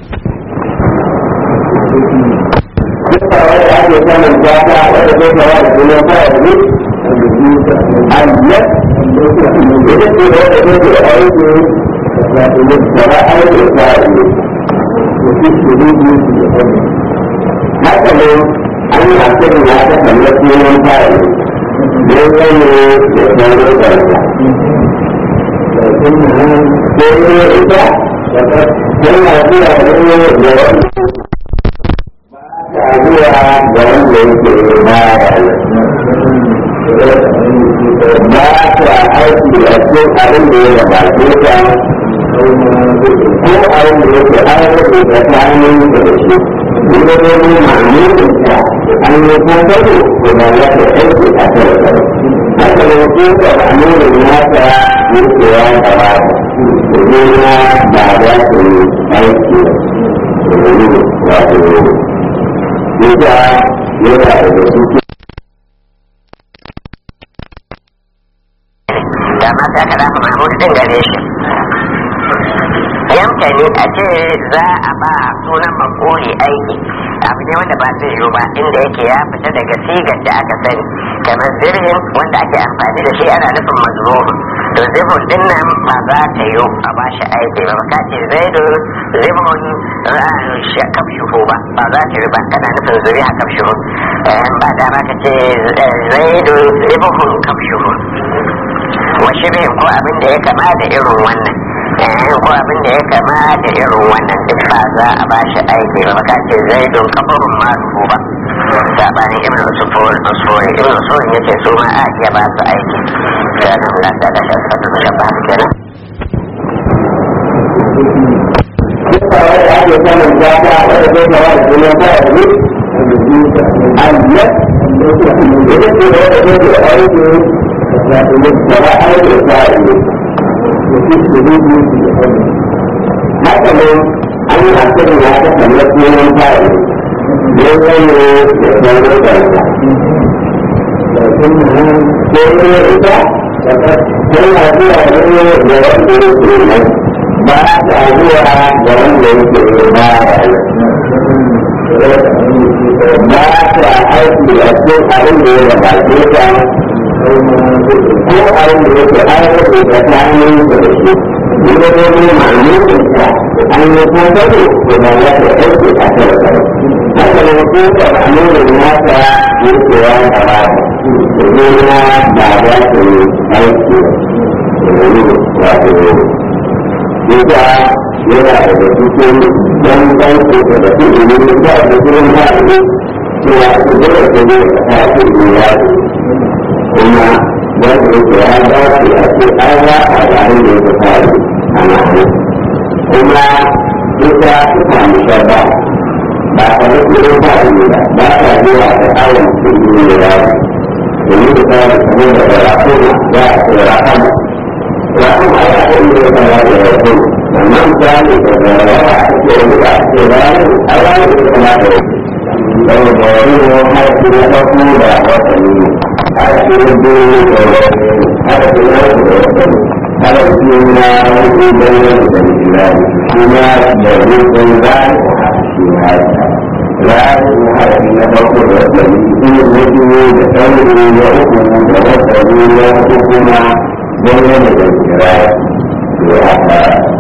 Duka wanda ake samun jata wanda zai kawo da sunan fara ne, ayyar, ita ce da wanda zai ke aiki, wato ne, gaba aiki fara ne. haka ne an yi asirin ya ta kamar sunan fara don gane da sauran karfa sai ne ita tana zuwa ne da wani ta zuwa da wanda yake baya ba ta aiki a cikin abin da ya gabace ta ko abin da yake an rage da ta hannun da shi inda ne ne ma'amurin ta an yi kasaro ko da ya ta aiki a kan haka ne ko da ma'amurin nata yake ya gaba ne na ba za su yi aiki wato yadda yana da su da ma ta ka rafa mahmud din gare shi yankani a ce za a ba sunan makoli aiki abu ne wanda ba zai yiwu ba inda yake ya fita daga sigar da aka sani kamar zirhin wanda ake amfani da shi ana nufin mazmuhu to zibun din nan ba za ta yiwu a ba shi aiki ba ka ce zaidu zibun kamshuhu ba ba za ta yiwu ba kana nufin zuri a kamshuhu ba dama ka ce zaidu zibun kamshuhu wa shirin ko abin da ya kama da irin wannan ko abin da ya kama da irin wannan duk ba za a ba shi aiki ba ka ce zai don kafarun marufu ba sabanin ibn usufur usufur ibn usufur yace su ma a iya ba su aiki da nan la ta da shi ta da ba su kenan duka wanda ake samun jata wanda zai kawo da sunan fara ne ayyar ita ce da wanda zai ke aiki wato ne gaba aiki fara ne haka ne an yi asirin ya ta kamar sunan fara ne don gane da sauran karfa sai ne ita tana zuwa ne da wanda yake nan ba ta zuwa da wanda yake ba ba ta aiki a cikin abin da ya gabace ta ko abin da yake an rage da ta hannun da shi Ina da wani ma'amurin ta an yi kokaro ko da ya ta aiki a kan sa. Haka ne ko da ma'amurin nata yake ya gaba da na ba za ta yi aiki wato Duka yana daga cikin dan ɗauke da da su ilimin da da gurin haɗu cewa su zama su ne a tafi iyali kuma wanda yake ya dace a ce an rafa da abin da yake faru a ma'ana kuma ita suka musha ba ba a da gurin haɗu ba ba ta zuwa da awon su ne da domin da ta da kamar da da rakuna za a ce rakuna rakuna ya ɗan da ya fara da rakuna wannan misali da zarawa a cikin da ke bayan a ranar da kuma da yau da wani haifi na farko da watanni a cikin biyu da wani haifi na da watanni haifi na hudu da wani da jirani kuma da rukun zai a cikin haifi ranar haifi na farko da watanni kuma na biyu da ɗauri na uku da watanni na uku kuma wani da jirani to haka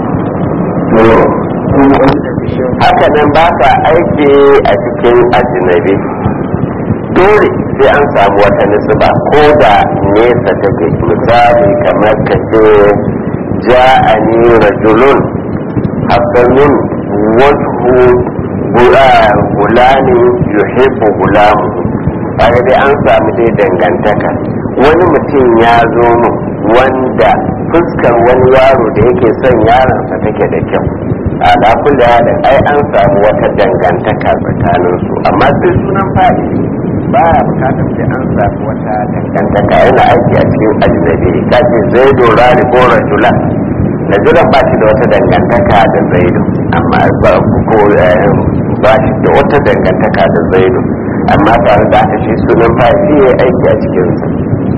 haka nan ba sa aiki a cikin ajinabi dole sai an samu wata nisba ko da nesa take misali kamar ka ce ja'ani rajulun hasanun wajhu gulani yuhibbu gulamu kaga dai an samu dai dangantaka wani mutum ya zo mu wanda fuskar wani yaro da yake son yaronsa take da kyau a da da ai an samu wata dangantaka tsakanin su amma sai sunan fadi ba ya bukatar sai an samu wata dangantaka yana aiki a cikin ajnabi ka ce zaido rari ko rajula rajulan ba shi da wata dangantaka da zaido amma ba ko ba shi da wata dangantaka da zaido amma tare da aka shi sunan fadi ya aiki a cikinsa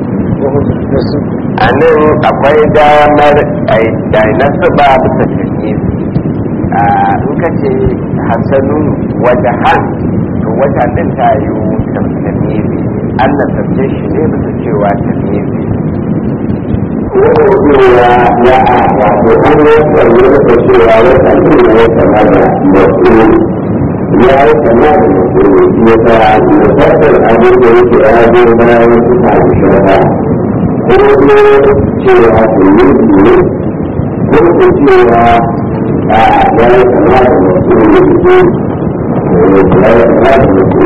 a nan akwai damar a nasu ba bisa shirye in ka ce hasanun wajahan to wajen din ta yi tamtamizi an na tafiye shi ne bisa cewa tamizi cewa ya a wato an yi wani da cewa wata ne ya kama da masu ya yi kama da masu ya ta musassar abin da yake ya zo bayan suka shaka ko ne cewa su yi ne ko ko cewa a ya yi kama da masu ne ya yi kama da masu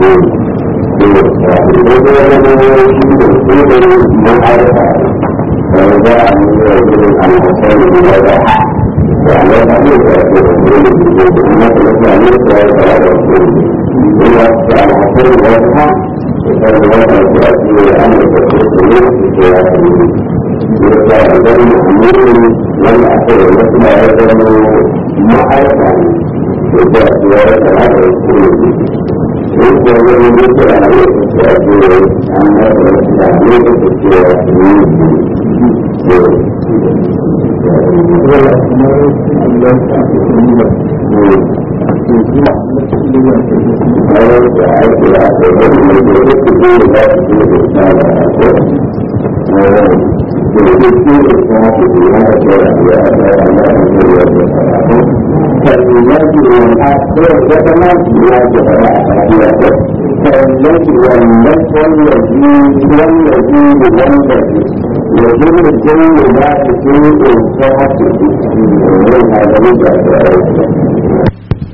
ne فجاء من رجل عن حسين بن وضع وعلى ذلك يقول الرسول انك لك عليك وعلى الرسول اذا كان حسين وضع فالوضع تاتي ان تكون في سياسته إذا كان أمير لم أكن مثل هذا معرفا إذا سياسة هذا الرسول إذا لم يكن عليك تأتي أن هذا الإسلام في سياسته يجب الجن لا تكون إنسان من هذا الجهل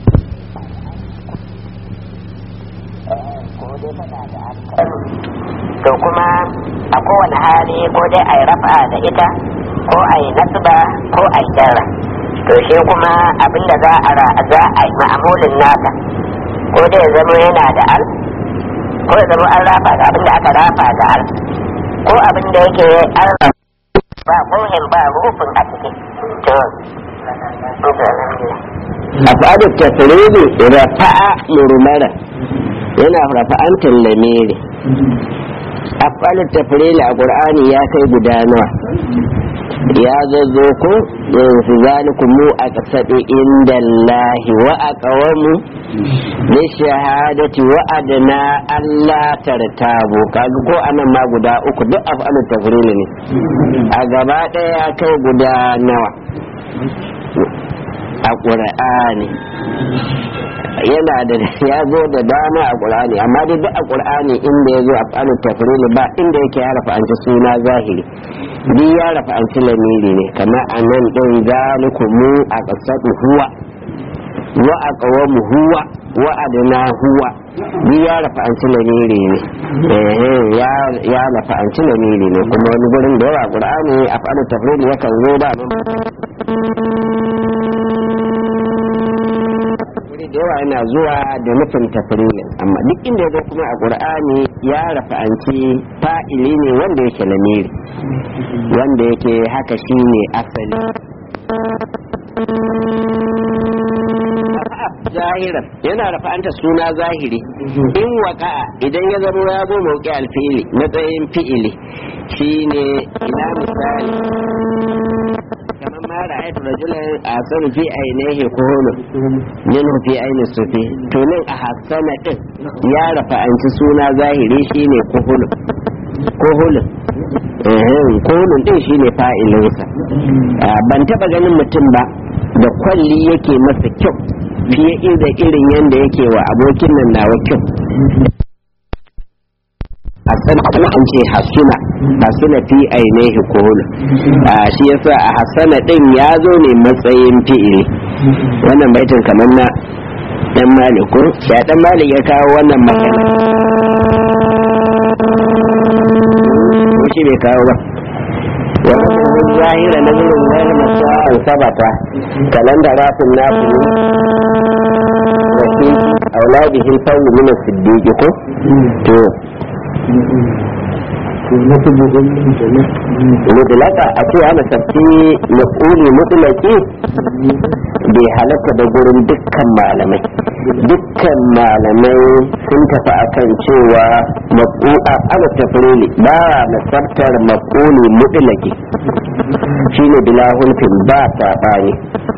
to kuma a kowane hali ko dai a yi rafa da ita ko a yi nasba ko a yi jarra to shi kuma abinda za a za a yi ma'amulin nasa ko dai zama yana da al ko ya zama an rafa da abinda aka rafa da al ko abinda yake an ba muhim ba rufin a ciki to afadu tasribi rafa'a murmara yana rafa'antar lamiri af'alu tafrili a qur'ani ya kai guda nawa ya zazzo ko yanzu zalikum mu a kasadi inda Allahi wa aqawamu li shahadati wa adna Allah tartabu kaga ko anan ma guda uku duk af'alu tafrili ne a gaba daya ya kai guda nawa a ƙur'ani yana da ya zo da dama a ƙur'ani amma dai duk a ƙur'ani inda ya zo a fa'alu tafrili ba inda yake ya rafa an ci suna zahiri duk ya rafa an ci lamiri ne kamar a nan ɗin zalikumu a ƙasar huwa wa a ƙawamu huwa wa adana huwa duk ya rafa an ci lamiri ne ya rafa an ci lamiri ne kuma wani gurin da yawa ƙur'ani a fa'alu tafrili yakan zo da da yawa yana zuwa da nufin tafrilin amma duk inda ya kuma a qur'ani ya rafa'anci fa'ili ne wanda yake lamiri wanda yake haka shine asali zahiran yana rafa'anta suna zahiri in waka'a idan ya zama ya zo mauki alfi'ili matsayin fi'ili shine ina misali kamar ma ra'aytu rajulan asanu fi ainihi kuhulu minhu fi aini sufi to nan a hasana din ya rafa an ci suna zahiri shine kuhulu kuhulu kuhulun din shine fa'ilinsa ban taba ganin mutum ba da kwalli yake masa kyau fiye da irin yadda yake wa abokin nan nawa kyau a san kuma an ce hasuna hasuna fi ainihi kohulu shi yasa a hasana din ya zo ne matsayin fi'ili wannan baitin kamar na dan maliku ya dan malik ya kawo wannan magana ko shi bai kawo ba wannan zahira na zuwa zahira masu an sabata kalanda rafin nafi ne auladihin fawu min as-siddiq ko to mutlaka a ce ana tafi mafuli mutlaki bai halatta da gurin dukkan malamai dukkan malamai sun tafi akan cewa mafu'a ana tafrili ba nasabtar mafuli mutlaki shine bila hulfin ba saɓani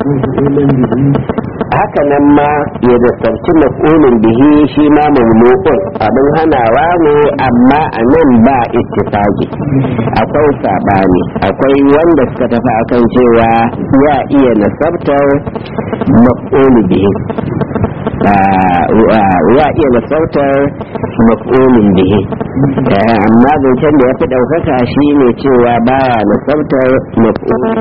haka nan ma ya dasarci mafulin bihi shi ma mamnu'un abin hanawa ne amma a nan ba ittifaqi akwai sabani akwai wanda suka tafi akan cewa ya iya nasabtar mafuli bihi ya iya nasautar mafulin bihi amma zancen da ya fi ɗaukaka shi ne cewa baya nasautar mafulin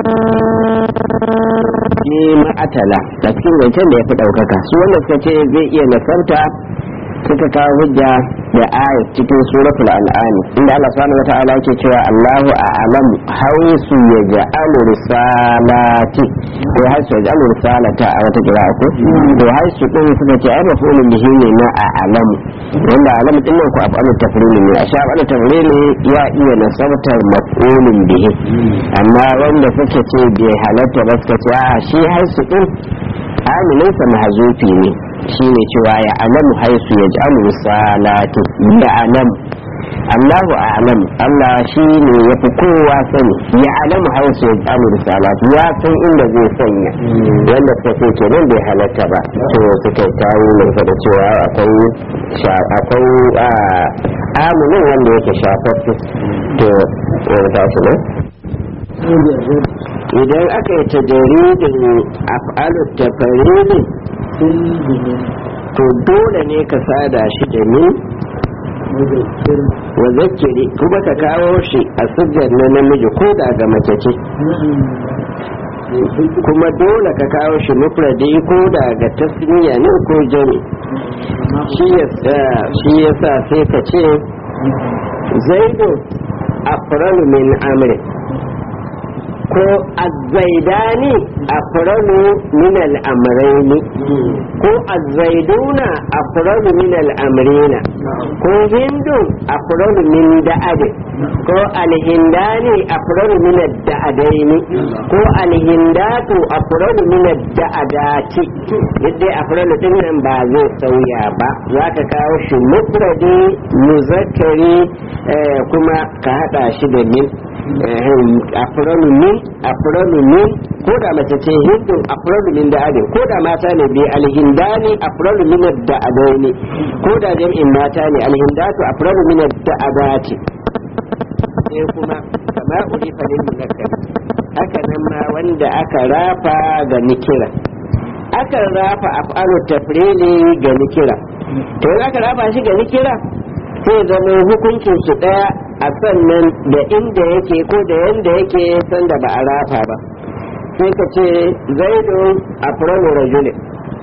shi ma'atala a cikin zancen da ya fi ɗaukaka su wanda suka ce zai iya nasarta suka kawo hujja da ayat cikin suratul al'ani inda Allah subhanahu wata'ala yake cewa Allahu a'lamu haisu yaj'alu risalati ko haisu yaj'alu risalata a wata kira ko to haisu din suka ce ai mafulun bihi ne na a'lamu wanda a'lamu din nan ko afalu tafrilin ne a sha afalu tafrilin ya iya nasabtar mafulun bihi amma wanda suka ce bai halatta ba suka ce a shi haisu din amininsa mahazufi ne shine cewa ya alamu haisu ya ji alu salatu ya alamu Allahu a'lam Allah shi ne ya fi kowa sani ya alamu haisu ya ji alu salatu ya san inda zai sanya wanda suka ce kenan bai halatta ba to suka yi tawo mai da cewa akwai akwai aminin wanda yake shafaffe to wani tashi ne idan aka yi ta jaridin af'alu tafaridin to dole ne ka sada shi da ni wa zakiri kuma ka kawo shi a sujjar na namiji ko da ga mace ce kuma dole ka kawo shi mufradi ko da ga tasniya ne ko jami shi yasa sai ka ce zaidu afralu min amri ko azzaidani afralu min al'amraini ko azzaiduna afralu min al'amrina ko hindu afralu min da'ade ko alhindani afralu min da'adaini ko alhindatu afralu min da'adati yadda afralu din nan ba zai sauya ba za ka kawo shi mufradi muzakkari kuma ka hada shi da min afralu min afralu min ko da mace ce hindun afralu min da ade ko da mata ne bi alhindani afralu min da adaini ko da jam'in mata ne alhindatu afralu min da adati sai kuma kama udi falin muzakkar haka nan ma wanda aka rafa ga nikira akan rafa af'alu tafrili ga nikira to in aka rafa shi ga nikira sai zama hukuncin su daya a sannan da inda yake ko da yanda yake sanda ba a rafa ba sai ka ce zaidu afralu rajulin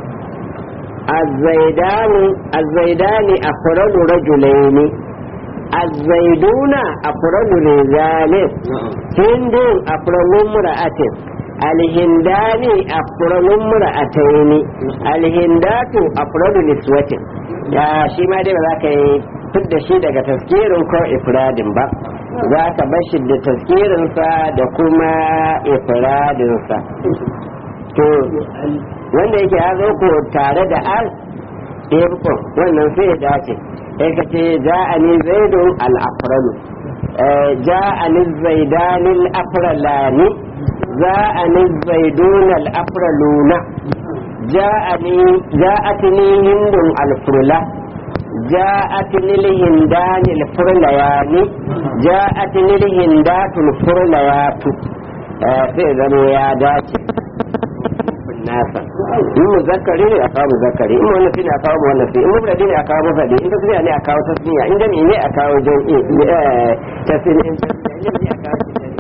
الزيدان الزيدان أفرد رجلين الزيدون أفرد رجال هند أفرد امرأة الهندان أفرد امرأتين الهندات أفرد نسوة يا شي ما دي بذاك fidda shi daga taskirin ko ifradin ba za ka bar shi da taskirinsa da kuma ifradinsa to wanda yake ya zo ko tare da al irko wannan sai ya dace sai ka ce ja'ani zaidun al-afralu ja'ani zaidan al-afralani ja'ani zaidun al-afraluna ja'ani ja'atni hindun al-furla جاءتني الهندان الفرليان جاءتني الهندات الفرليات sai zama ya dace nasa in muzakkari ne a kawo muzakkari in wannan ne a kawo wannan sai in mufradi ne a kawo mufradi in tasniya ne a kawo tasniya in jami'i ne a kawo jami'i tasniya in tasniya ne a kawo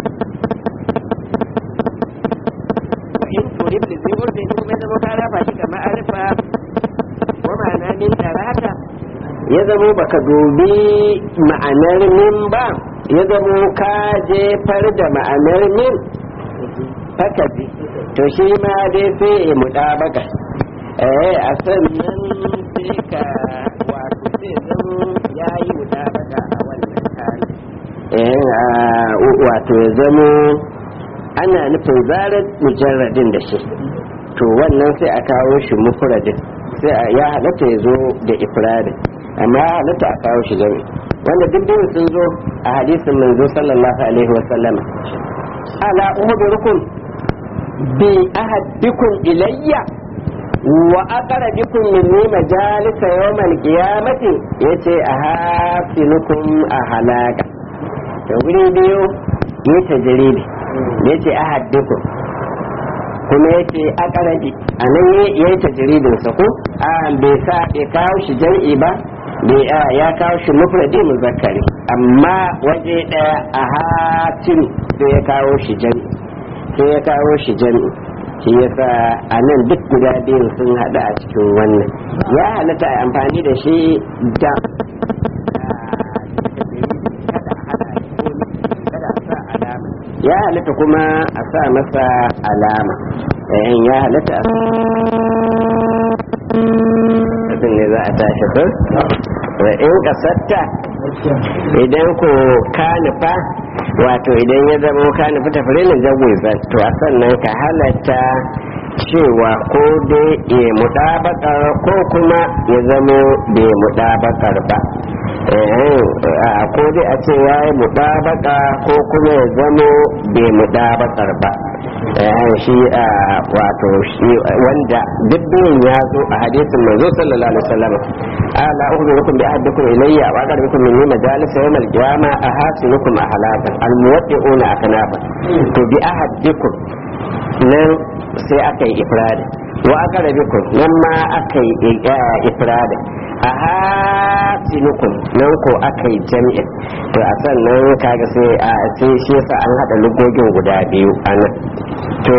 in turib da zai wurin kuma zama ka rafa shi kamar arifa wa ma'ana min tarata ya zamo baka dubi ma'anar min ba ya zamo ka jefar da ma'anar min haka bi to shi ma dai sai ya muɗabaka eh a sannan sai ka wato sai zamo ya yi muɗabaka a wannan hali eh wato ya zamo ana nufin zarar mujarradin da shi to wannan sai a kawo shi mufradin sai ya halatta ya zo da ifradin amma ya halatta a kawo shi jami wanda duk biyu sun zo a hadisin manzo sallallahu alaihi wasallama ala uhdurukum bi ahadikum ilayya wa aqrabikum minni majalisa yawmal qiyamati yace ahasinukum ahalaka to guri biyu ne tajribi yace ahadikum kuma yace aqrabi anan yayi tajribin sa ko a bai sa bai kawo shi jam'i ba bai ya kawo shi mufradi muzakkari amma waje daya a hatin sai ya kawo shi jam'i sai ya kawo shi jam'i shi yasa a nan duk guda biyun sun haɗu a cikin wannan ya halatta a amfani da shi da ya halatta kuma a sa masa alama ya halatta a ne za a tashi ko in kasatta idan ko ka nufa wato idan ya zama ka nufi tafirilin jagwizar to a sannan ka halatta cewa ko dai ya mudabakar ko kuma ya zamo bai mudabakar ba ko dai a ce ya yi mudabaka ko kuma ya zamo bai mudabakar ba shi wato shi wanda duk biyun ya zo a hadisin manzo sallallahu alaihi wasallam ala ukhbirukum bi ahadikum ilayya wa aqrabukum minni majalisa yawm al-qiyama ahasinukum ahlakan al-muwaddi'una aknafa to bi ahadikum nan sai aka yi ifrada wa aqrabukum nan ma aka yi ifrada ahasinukum nan ko aka yi jami'in to a sannan kaga sai a sai shi yasa an hada lugogin guda biyu anan to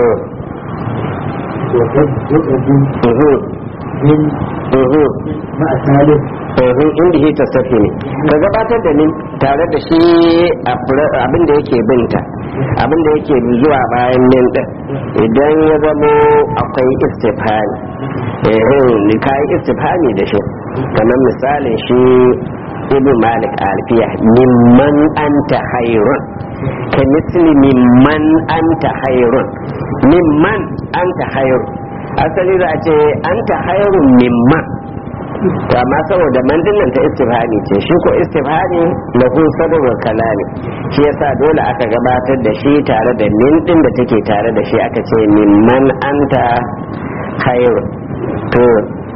inda shi ta safi ne ka gabatar da ni tare da shi abin da yake binta abin da yake zuwa bayan min din idan ya zamo akwai istifhani eh ka yi istifhani da shi kamar misalin shi ibn malik alfiya mimman anta hayrun ka misli mimman anta hayrun mimman anta hayrun asali za a ce anta hayrun mimman to amma saboda mandillan ta istifhani ce shi ko istifhani lahu sadrul kalami shi yasa dole aka gabatar da shi tare da min din da take tare da shi aka ce mimman anta hayrun to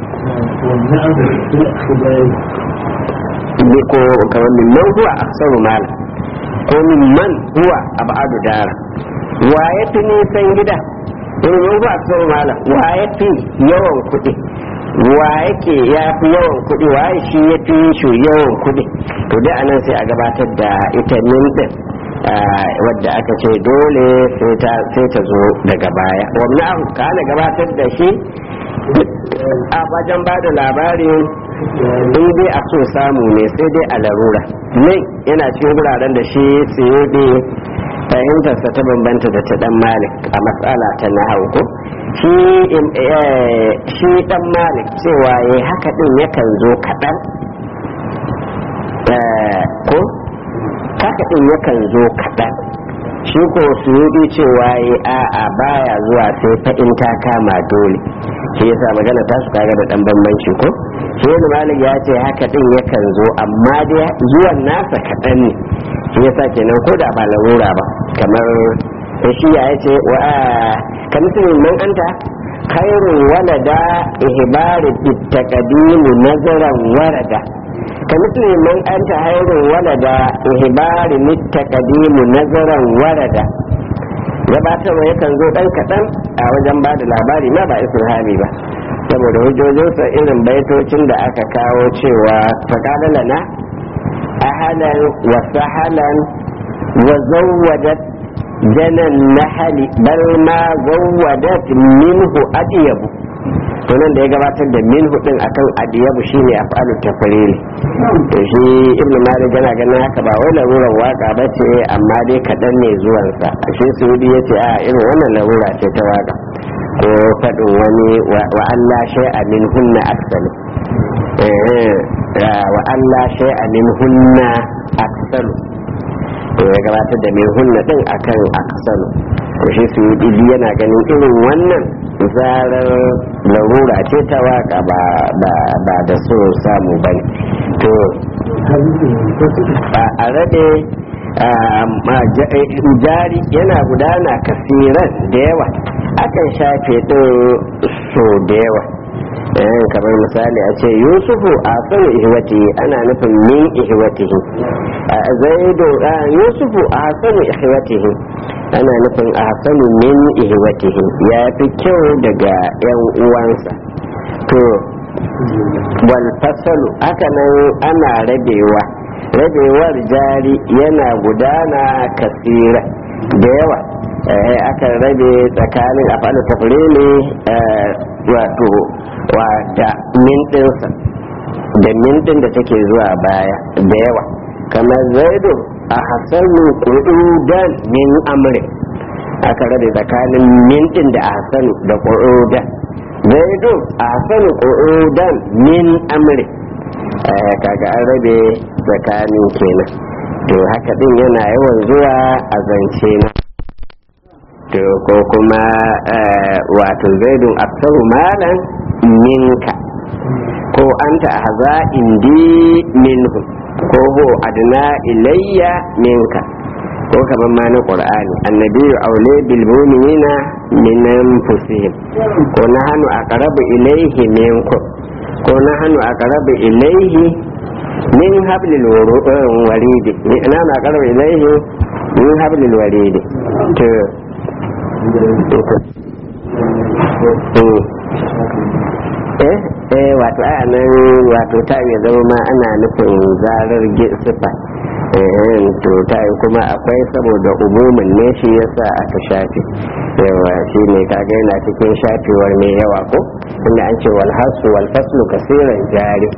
ne ko kamar mimman huwa aksaru mala ko mimman huwa abadu dara wa ya fi nisan gida domin ba su mala wa ya fi yawan kuɗi wa yake ya fi yawan kuɗi wa shi ya fi shi yawan kuɗi to dai anan sai a gabatar da ita min din wadda aka ce dole sai ta zo daga baya wannan ka ana gabatar da shi a wajen ba da labarin in dai a so samu ne sai dai a larura ne yana cikin wuraren da shi tsiyoɗe fahimtarsa ta bambanta da ta dan malik a matsala ta na ko shi dan malik cewa ya haka din yakan zo kaɗan ko haka din yakan zo kaɗan shi ko su yi cewa ya a'a baya zuwa sai fa in ta kama dole shi yasa magana ta su kaga da dan bambanci ko shi da malik ya ce haka din yakan zo amma dai zuwan nasa kaɗan ne shi yasa kenan ko da ba larura ba kamar shi ya ce wa ka musulmin man anta khairun walada ihbari bitaqdimu nazaran warada ka musulmin man anta khairun walada ihbari mitaqdimu nazaran warada gabatarwa yakan zo dan kaɗan a wajen ba da labari ma ba hali ba saboda hujjojinsa irin baitocin da aka kawo cewa faƙaɗa na ahalan wa sahalan wa zawwadat janan nahali bal ma zawwadat minhu adiyabu to nan da ya gabatar da minhu din akan adiyabu shine af'alu tafrili to shi ibn malik yana ganin haka ba wai larurar waka ba ce amma dai kaɗan ne zuwansa shi suudi ya ce a irin wannan larura ce ta waka ko faɗin wani wa Allah shay'a min hunna aksalu wa Allah shay'a min hunna aksalu to ya gabatar da min hunna din akan aksalu to shi su yi yana ganin irin wannan zarar larura ce ta waka ba da so samu ba ne to a rade jari yana gudana kasiran da yawa akan shafe ɗin so da yawa kamar misali a ce yusufu a sanu ihwati ana nufin min ihwatihi zaido yusufu a sanu ihwatihi ana nufin a sanu min ihwatihi ya fi kyau daga yan uwansa to wal fasalu haka nan ana rabewa rabewar jari yana gudana kasira da yawa akan rabe tsakanin afalu tafrili wato da mintinsa da mintin da take zuwa baya da yawa kamar zaido a hasanu ƙudan min amri aka rabe tsakanin mintin da a hasanu da ƙudan zaido a hasanu ƙudan min amri kaga an rabe tsakanin kenan to haka din yana yawan zuwa a zance na to ko kuma wato zaidun aksaru malan minka ko anta ahza indi minhu ko ho adna ilayya minka ko kamar ma na qur'ani annabi aule bil mu'minina min anfusihim ko nahnu aqrabu ilayhi minkum ko nahnu aqrabu ilayhi min hablil waridi na na aqrabu ilayhi min hablil waridi to eh eh wato a nan wato ta ya zama ma ana nufin zarar sifa eh to ta kuma akwai saboda umumin ne shi yasa aka shafe yawa shi ne kaga yana cikin shafewar mai yawa ko inda an ce wal hasu wal faslu kasiran jari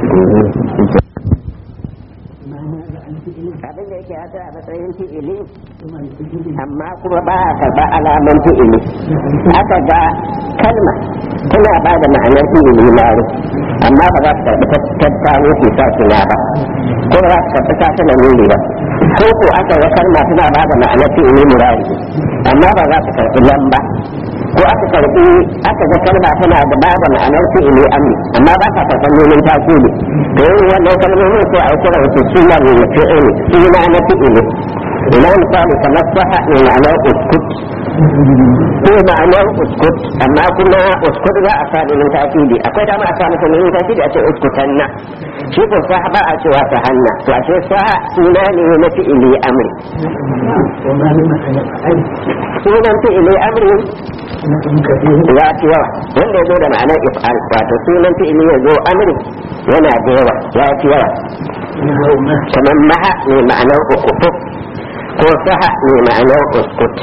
abin da yake hata a matsayin fi'ili amma kuma ba a karɓa alaman fi'ili aka ga kalma tana ba da ma'anar fi'ili maro amma ba za su karɓi tattaro su sa suna ba ko ba za su karɓi sa tana nuni ba ko ko aka ga kalma tana ba da ma'anar fi'ili murari amma ba za su karɓi lamba ko aka karɓi aka ga kalma tana da ba da ma'anar fi'ili amri amma ba sa karɓar nunin tasiri to yin wannan kalmomin sai a kira wasu sunan fi'ili suna na fi'ili ina misali kamar saha ne ma'anar uskut ko ma'anar uskut amma kuma uskut za a sa nunin tasiri akwai dama a sa masa nunin tasiri a ce uskutanna shi ko sa ba a cewa ta hanna to a ce sa suna ne na fi'ili amri sunan fi'ili amri ya fi yawa wanda ya zo da ma'anar if'al wato sunan fi'ili ya zo amri yana da yawa ya fi yawa kamar maha ne ma'anar ukutu ko saha ne ma'anar uskut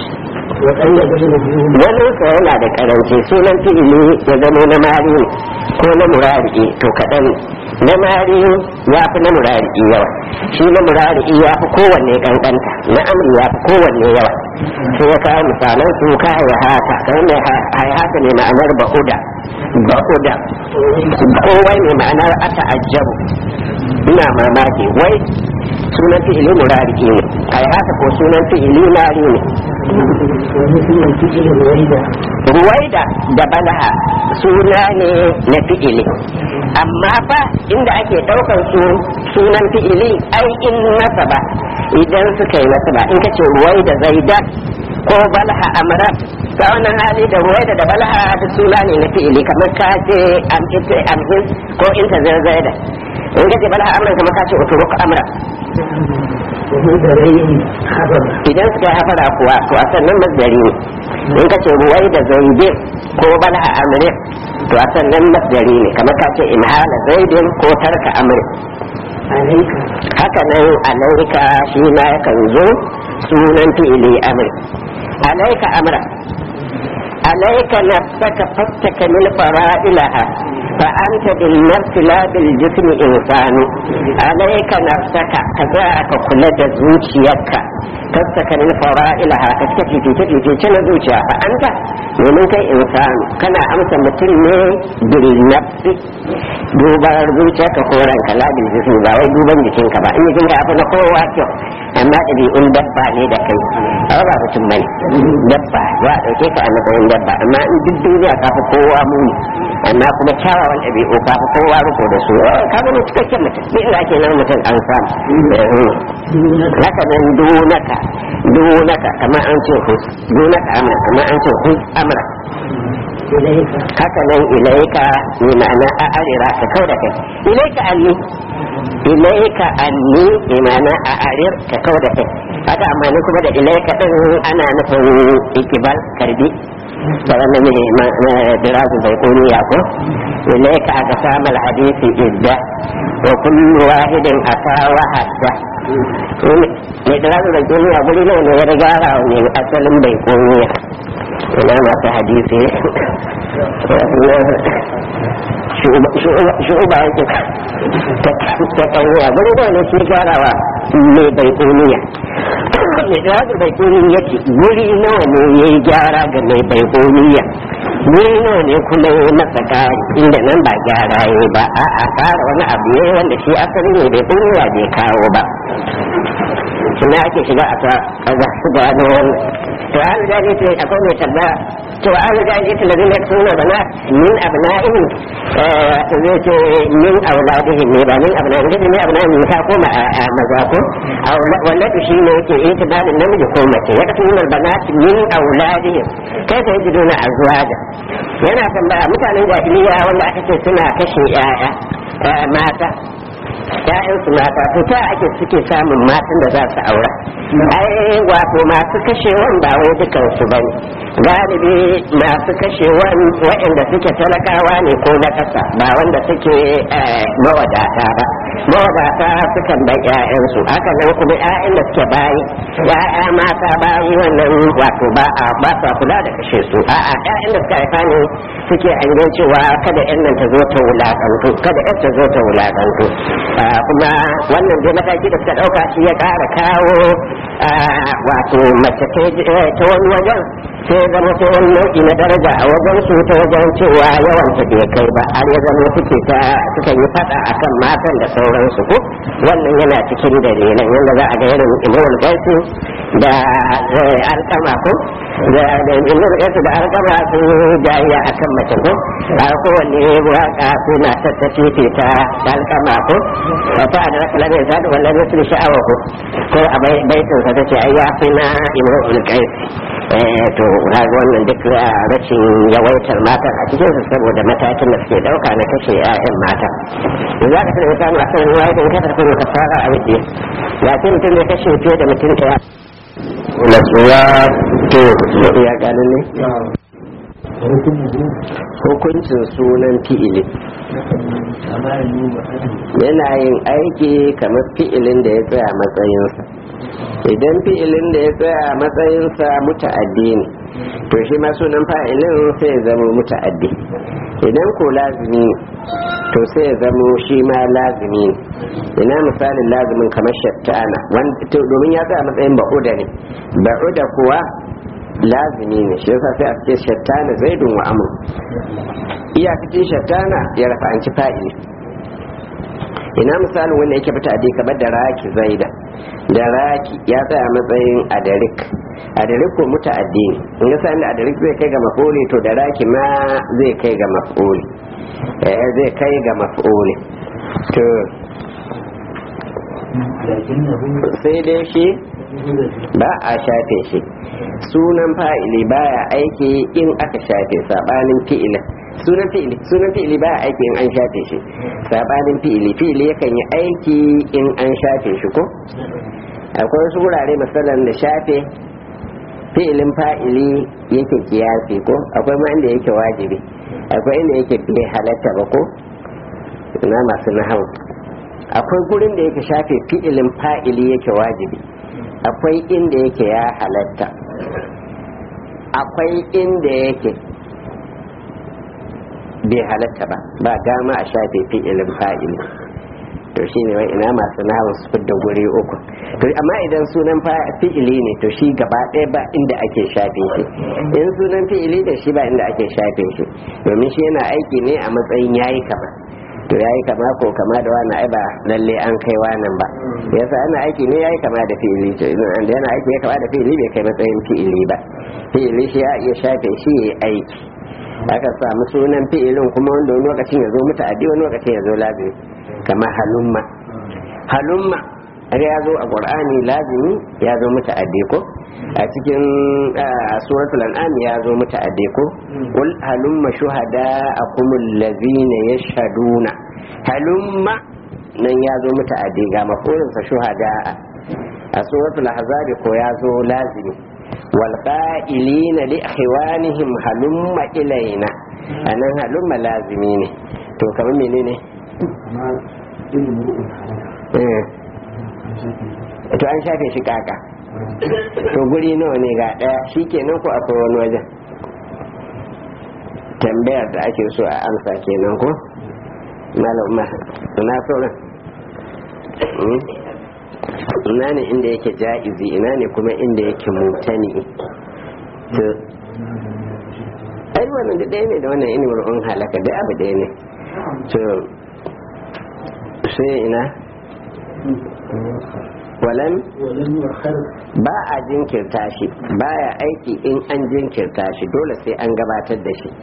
wani sa yana da karanci sunan fi'ili ya zama na mari ne ko na murari to kaɗan na mari ya fi na murari yawa shi na murari ya fi kowanne kankanta na amri ya fi kowanne yawa sai ya kawo misalan su ka haihata kamar mai haihata ne ma'anar ba'uda ba'uda kowai ne ma'anar ata ajabu ina mamaki wai sunan fi'ili murari ne haihata ko sunan fi'ili mari ne ruwaida da balaha suna ne na fi'ili amma fa inda ake ɗaukar su sunan fi'ili ai in nasaba idan suka yi nasaba in kace ruwaida zaida ko balaha amra ta wannan hali da ruwaida da balaha da suna ne na fi'ili kamar ka ce amhin ko in ta zaida in kace balaha amra kamar ka ce uturuk amra idan suka hafara kuwa to a sannan masdari ne in ka ce ruwai da zaidin ko balha amrin to a sannan masdari ne kamar ka ce imhala zaidin ko tarka amrin haka nan alaika shi ma yakan zo sunan fi'ili amri alaika amra عليك نفسك فاستكمل فرائلها فأنت بالنفس لا بالجسم إنسان عليك نفسك كذاك كل زوجيك فاستكمل فرائلها كتكفي في تجي في تنا زوجيا فأنت ومن كي إنسان كان أمس مثل بالنفس dubar zuciyarka ko ranka la bil jismi ba wai duban jikinka ba in jikinka ya fi na kowa kyau amma ɗabi'un dabba ne da kai ba ba mutum bane dabba za a ɗauke ka a matsayin dabba amma in duk duniya ka fi kowa muni amma kuma kyawawan ɗabi'u ka fi kowa riko da su ka ga cikakken mutum duk inda ake nan mutum an samu haka nan dunaka dunaka kamar an ce hus dunaka amra kamar an ce hus amra haka nan ilaika ne ma'ana a arira ka kau da kai ilaika anni ilaika anni ne ma'ana a arir ka kau da kai haka amma ni kuma da ilaika din ana nufin ikibal karbi da wannan ne dirazu bai kuni ya ko ilaika aka samu hadisi idda wa kullu wahidin ata wa hadda ne dirazu bai kuni a guri ne ya riga ne asalin bai kuni ina masu hadisi shu'uba yake ta kawuwa guri da ne shi gyarawa mai bai kuniya mai gyara bai kuniya yake guri nawa ne ya yi gyara ga mai bai kuniya guri nawa ne kuma ya masa kari inda nan ba gyara ya ba a a kara wani abu ya wanda shi asali ne bai kuniya bai kawo ba suna ake shiga a ta kaza su gano wannan to an gane ce akwai mai tambaya to an gane ce ladin da suna bana min abna'ihim zai ce min auladihim ne ba min abna'ihim ne abna'ihim ta koma a maza ko wannan shi ne yake itibarin namiji ko mace ya kasu min banati min auladihim kai ta yi duna azwaja yana tambaya mutanen jahiliya wanda aka ce suna kashe 'ya'ya mata ‘ya'yansu mata to ta ake suke samun matan da za su aura ai wato masu kashewan ba wai dukansu ba ne galibi masu kashewan waɗanda suke talakawa ne ko na ƙasa ba wanda suke mawadata ba mawadata sukan bai ‘ya'yansu haka nan kuma ‘ya'yan da suke bayi ‘ya'ya mata bayi wannan wato ba a ba sa kula da kashe su a'a ‘ya'yan da suka haifa ne suke hangen cewa kada ‘yan nan ta zo ta wulaƙantu kada ‘yan ta zo ta wulaƙantu kuma wannan dai mataki da suka ɗauka shi ya ƙara kawo wato mace ta wani wajen sai zama ta wani nau'i na daraja a wajen su ta wajen cewa yawan ta bai kai ba har ya zama suke ta suka yi fada akan matan da sauransu ko wannan yana cikin dalilan yadda za a ga irin imamul gaisu da alkama ko da imamul gaisu da alkama sun jayya akan mace ko a kowanne waka suna tattace ta alkama ko fa da raka lamin zadu wallahi su sha'awa ko ko a baitin sa tace ai ya fi na imamul gaisu eh to kaga wannan duk rashin yawaitar matan a cikin su saboda matakin da suke dauka na kashe 'ya'yan mata za ka tana samu akan ruwa idan ka tafi ka fara a wuce ya ce mutum ne kashe fiye da mutum ɗaya nasuwa to ya gani ne hukuncin sunan fi'ili yana yin aiki kamar fi'ilin da ya tsaya matsayinsa idan fi'ilin da ya tsaya matsayinsa muta'addi ne to shi ma sunan fa'ilin sai ya zama muta'addi idan ko lazimi ne to sai ya zama shi ma lazimi ne ina misalin lazimin kamar shattana domin ya tsaya matsayin ba'uda ne ba'uda kuwa lazimi ne shi yasa sai a ce shattana zaidun wa amur iyakacin shattana ya rafa'anci fa'ili ina misalin wanda yake fita a kamar da raki zaida da raki ya tsaya matsayin adarik adarik ko muta'addi ne in ga sani adarik zai kai ga maf'uli to da raki ma zai kai ga maf'uli eh zai kai ga maf'uli to sai dai shi ba a shafe shi sunan fa'ili baya aiki in aka shafe sabanin fi'ilin sunan fi'ili sunan fi'ili baya aiki in an shafe shi sabanin fi'ili fi'ili yakan yi aiki in an shafe shi ko akwai wasu wurare misalan da shafe fi'ilin fa'ili yake kiyasi ko akwai ma inda yake wajibi akwai inda yake bai halatta ba ko na masu nahau akwai gurin da yake shafe fi'ilin fa'ili yake wajibi akwai inda yake ya halatta akwai inda yake bai halatta ba ba dama a shafe fi'ilin fa'ili to shi ne ina masu nawa su fidda guri uku to amma idan sunan fi'ili ne to shi gaba ɗaya ba inda ake shafe shi in sunan fi'ili da shi ba inda ake shafe shi domin shi yana aiki ne a matsayin yayi kama to yayi kama ko kama da wani ai ba lalle an kai wannan ba yasa ana aiki ne yayi kama da fi'ili to idan yana aiki ya kama da fi'ili bai kai matsayin fi'ili ba fi'ili shi ya iya shafe shi ya aiki aka samu sunan fi'ilin kuma wanda wani lokacin ya zo mutu addi wani lokacin ya zo lazimi kamar halumma halumma har ya zo a qur'ani lazimi ya zo mutu addi ko a cikin suratul an'am ya zo mutu addi ko qul halumma shuhada'akum allazina yashhaduna halumma nan ya zo mutu addi ga mafulin sa shuhada'a a suratul ahzab ko ya zo lazimi والقائلين لإخوانهم هلم إلينا أنا هلم لازمين to kamar menene to an shafe shi kaka to guri nawa ne ga daya shi kenan ko akwai wani wajen tambayar da ake so a amsa kenan ko malam na sauran ina ne inda yake ja'izi ina ne kuma inda yake mutani to ai wannan da ɗaya ne da wannan inimar un halaka da abu ɗaya ne to sai ina walan ba a jinkirta shi baya aiki in an jinkirta shi dole sai an gabatar da shi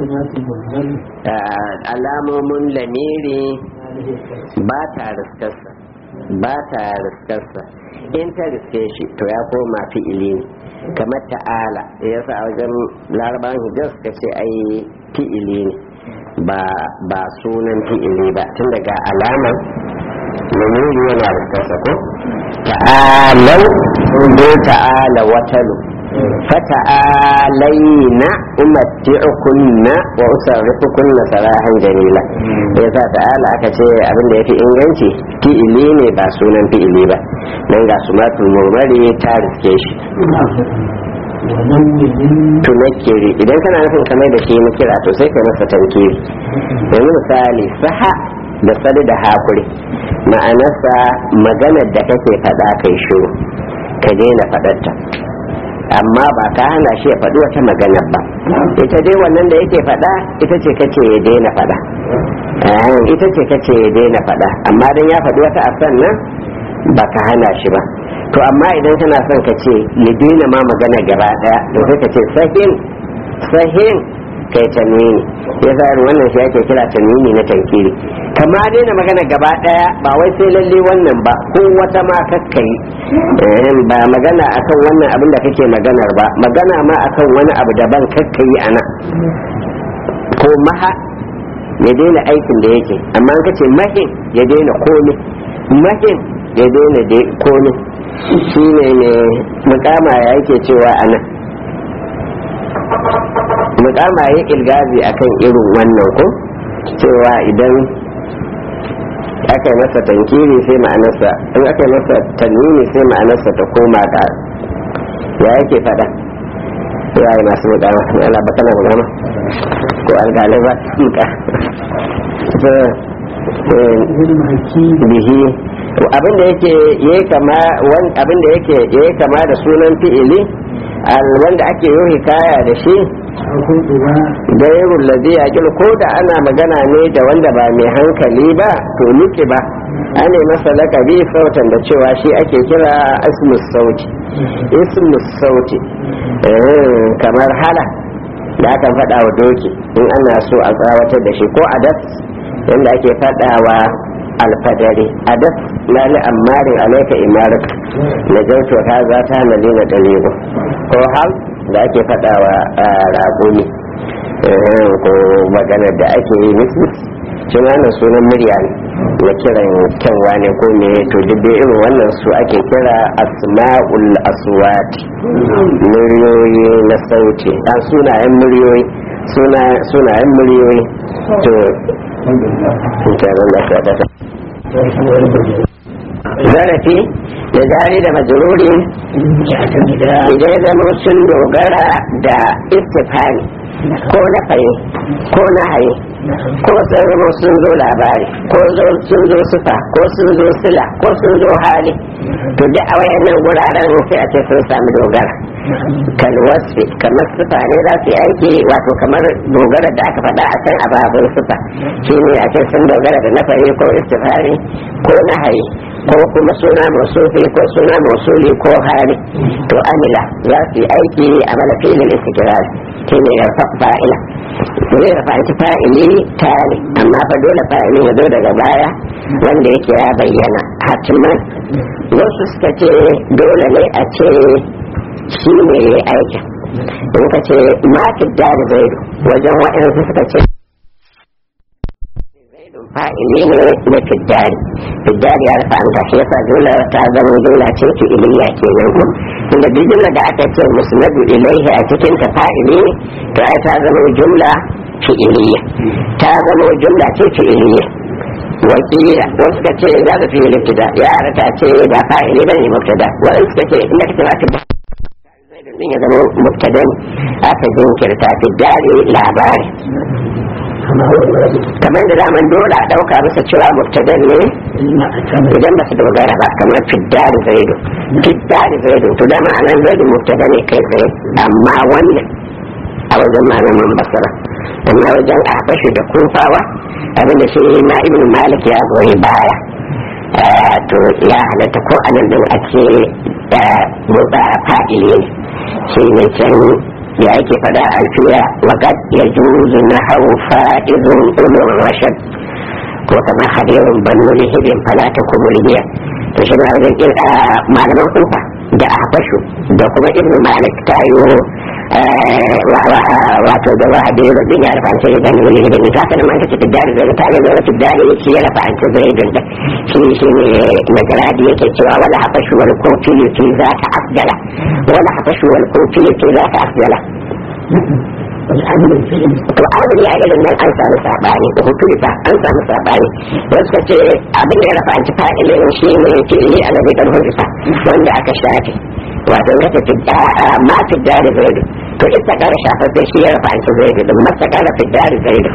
alamomin lamiri ba ta riskarsa ba ta riskarsa in ta riske shi to ya koma fi'ili ne kamar ta'ala ya sa a wajen larabawan hijaz ka ce ai fi'ili ne ba sunan fi'ili ba tun daga alamar lamiri yana riskarsa ko ta'alau ko ta'ala watalu fata'alaina umatti'ukunna wa usarrifukunna sarahan jamila yasa ta'ala aka ce abin da yafi inganci fi'ili ne ba sunan fi'ili ba dan ga sumatul murmari ta riske shi tunakiri idan kana nufin kamar da shi kira to sai ka masa tankiri yanzu misali saha da sadu da hakuri ma'anarsa maganar da kake faɗa kai shiru ka daina faɗarta amma ba ka hana shi ya faɗi wata maganar ba ita dai wannan da yake faɗa ita ce kace ya daina faɗa ita ce kace ya daina faɗa amma dan ya faɗi wata a nan ba ka hana shi ba to amma idan kana son ka ce ya daina ma magana gaba ɗaya to sai ka ce sahin sahin kai ta nuni ya sa irin wannan shi ake kira tanwini na tankiri kama daina magana gaba daya ba wai sai lalle wannan ba ko wata ma kakkai ba magana akan wannan abin da kake maganar ba magana ma akan wani abu daban kakkai a nan ko maha ya daina aikin da yake amma an kace mahin ya daina komi mahin ya daina komi shi ne ne mukama ya yake cewa a nan mukama ya ilgazi akan irin wannan ko cewa idan aka yi masa tankiri sai ma'anarsa in aka yi masa tanwini sai ma'anarsa ta koma ga ya yake fada ya yi masu mukama ne Allah ba kana mukama ko alƙalai ba su muka bihi abin da yake ya kama abin da yake ya kama da sunan fi'ili wanda ake yi hikaya da shi gairun ladi a ko da ana magana ne da wanda ba mai hankali ba to nuki ba ana masa lakabi sautan da cewa shi ake kira ismus sauti ismus sauti kamar hala da akan faɗa wa doki in ana so a tsawatar da shi ko adas yadda ake faɗa wa alfadari adas na li ammarin alaika imarik na jautu ta za ta na lina dalilu ko hal da ake faɗa wa raƙumi ko maganar da ake yi mismis cin wannan sunan murya ne na kiran kyanwa ne ko me to duk dai irin wannan su ake kira asma'ul aswat muryoyi na sauti a sunayen muryoyi sunayen muryoyi to zarafi da jari da majururi idan ya zama sun dogara da istifani ko na faye ko na haye ko sun zama sun zo labari ko sun zo sufa ko sun zo sila ko sun zo hali to duk a wayannan guraren sai a ce sun sami dogara kalwasfi kamar sufa ne za su yi aiki wato kamar dogara da aka faɗa a can a babin sufa shi ne a ce sun dogara da na faye ko istifani ko na haye ko kuma suna masufi ko suna masuli ko hali to amila za su yi aiki a mana filin istikrar shi ne ya fa'ila zai da fa'ita fa'ili tare amma fa dole fa'ili ya zo daga baya wanda yake ya bayyana hatiman wasu suka ce dole ne a ce shi ne ya yi aikin in ka ce ma da zaidu wajen waɗansu suka ce fa'ili ne na fiddari fiddari ya rufa an tashi yasa dole ta zama dole ce ki iliya ke nan ko inda duk jumla da aka ce musnadu ilaihi a cikin ta fa'ili ne to ai ta zama jumla fi'iliya ta zama jumla ce fi'iliya wakila wasu ka ce za ka fi libtida ya rata ce da fa'ili bane mubtada wasu suka ce inda kake ba fidda din ya zama mubtada aka jinkirta fiddari labari kamar da daman dole a dauka masa cewa mubtadan ne idan ba su dogara ba kamar fiddar zaidu fiddar zaidu to dama anan zaidu mubtada ne kai tsaye amma wannan a wajen malaman basara amma wajen a fashi da kufawa abinda shi ma ibn malik ya goyi baya to ya halatta ko anan din a ce mutsa fa'ili ne shi ne can ya yake fada a alfiya waƙad ya juzu na hau fa'izun ulun rashad ko kama hadirin banu lihibin falata kumuliya to shi na wajen kirka malaman kufa da ahbashu da kuma ibnu malik ta yi wato da wa hadirin rubin ya rafa sai banu lihibin ta sanar man kace tiddari zai ta ga zai tiddari shi ya rafa ta zai dinda shi shi ne magaradi yake cewa wala habashu wal kofi yake za ta afdala wala habashu wal kofi yake za ta afdala to abin ya irin nan an samu sabani da hutu ba an samu sabani wasu ka ce abin da ya rafa an ci fa'ilin shi ne ke yi a nabi karfin isa wanda aka shafe wato na ta fidda ma fidda da zaidu to ita kara shafa sai shi ya rafa an ci zaidu da masa kara fidda da zaidu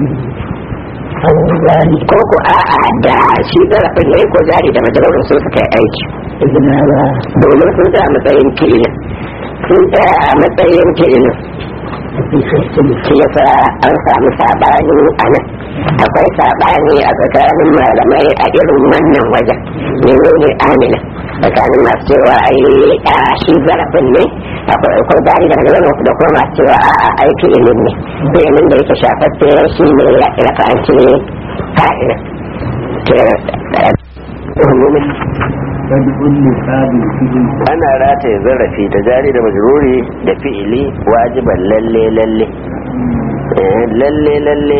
ko ko a'a da shi zarafin ne ko jari da majalaurin sun suka yi aiki domin sun tsaya matsayin kilin sun tsaya a matsayin kilin shi yasa an samu sabani a nan akwai sabani a tsakanin malamai a irin wannan wajen menene amina tsakanin masu cewa ai a shi zarafin ne akwai ko jari da magana da kuma masu cewa a ai fi'ilin ne fi'ilin da yake shafaffe shi ne ya rafa an ce fa'ila ana rataye zarafi ta jari da majruri da fi'ili wajiban lalle lalle lalle lalle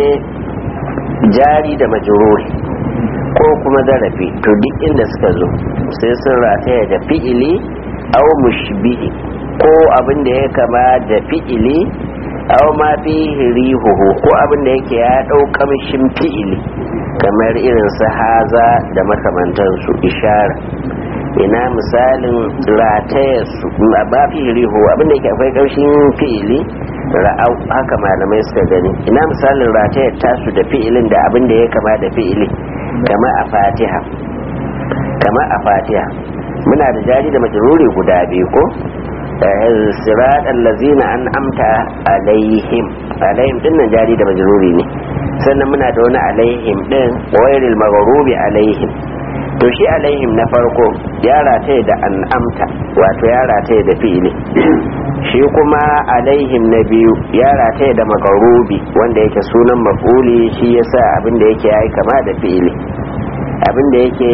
jari da majruri ko kuma zarafi to duk inda suka zo sai sun rataya da fi'ili au mushbihi ko abin da ya kama da fi'ili au ma fi rihuhu ko abin da yake ya ɗau kamshin fi'ili kamar irin su haza da makamantansu ishara ina misalin rataya su ba fi rihu abin da yake akwai kamshin fi'ili ra'au haka malamai suka gani ina misalin ratayar tasu da fi'ilin da abin da ya kama da fi'ili kama a fatiha kama a fatiha muna da jari da majruri guda biyu ko sirat allazina an amta alaihim alaihim din nan jari da majruri ne sannan muna da wani alaihim din wairil maghrubi alaihim to shi alaihim na farko ya rataye da an amta wato ya rataye da fi'ili shi kuma alaihim na biyu ya rataye da magarubi wanda yake sunan maf'uli shi yasa abin da yake yayi kama da fi'ili abin da yake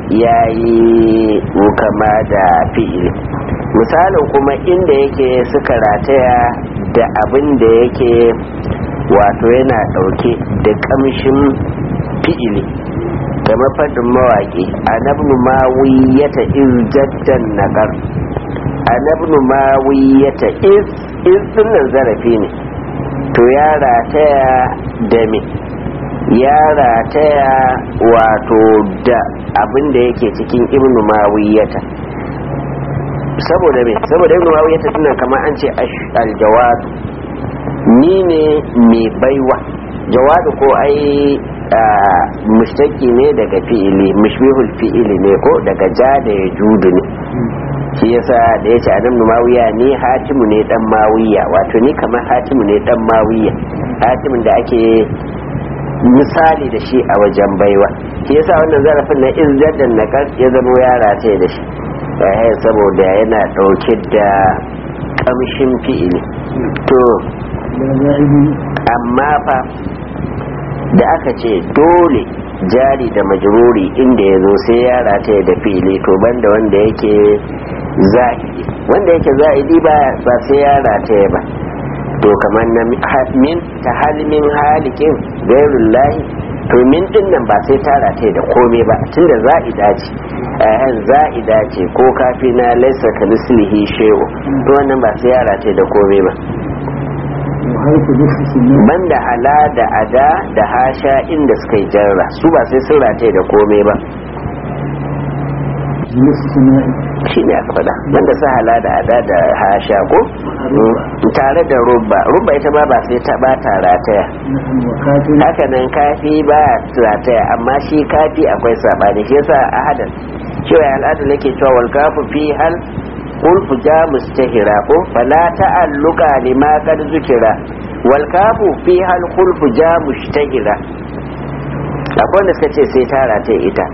yayi kama da fi'ili misalin kuma inda yake suka rataya da abin da yake wato yana dauke da kamshin fi'ili kamar faɗin mawaƙi anabnu mawiyata izjaddan nagar anabnu mawiyata iz iz dinnan zarafi ne to ya rataya da me ya rataya wato da abin da yake cikin ibnu mawiyata saboda me saboda ibnu mawiyata dinnan kamar an ce aljawad ni ne mai baiwa jawadu ko ai mushtaki ne daga fi'ili mushbihul fi'ili ne ko daga ja da ya judu ne shi yasa da yace adam mawiya ni hatimu ne dan mawiya wato ni kamar hatimu ne dan mawiya hatimin da ake misali da shi a wajen baiwa shi yasa wannan zarafin na izzadan na ya zama yara ce da shi eh saboda yana dauke da kamshin fi'ili to amma fa da aka ce dole jari da majruri inda ya zo sai ya rataya da fili to banda wanda yake zahiri wanda yake zahiri ba ba sai ya rataya ba to kamar na min ta halimin halikin gairun lahi to min din nan ba sai ta rataya da komai ba tunda za'ida ce ayan za'ida ce ko kafi na laisa ka mislihi shehu to wannan ba sai ya rataya da komai ba banda hala da ada da hasha inda suka yi jarra su ba sai sun rataye da komai ba shi ne aka faɗa banda su hala da ada da hasha ko tare da rubba rubba ita ma ba sai ta ba ta rataya haka nan kafi ba rataya amma shi kafi akwai saɓani shi yasa ahadan cewa al'adar nake cewa wal kafu fi hal kulfu ja mustahira ko fala ta'alluqa lima qad zukira wal kafu fi hal kulfu ja mustahira akwai wanda suka ce sai ta rata ita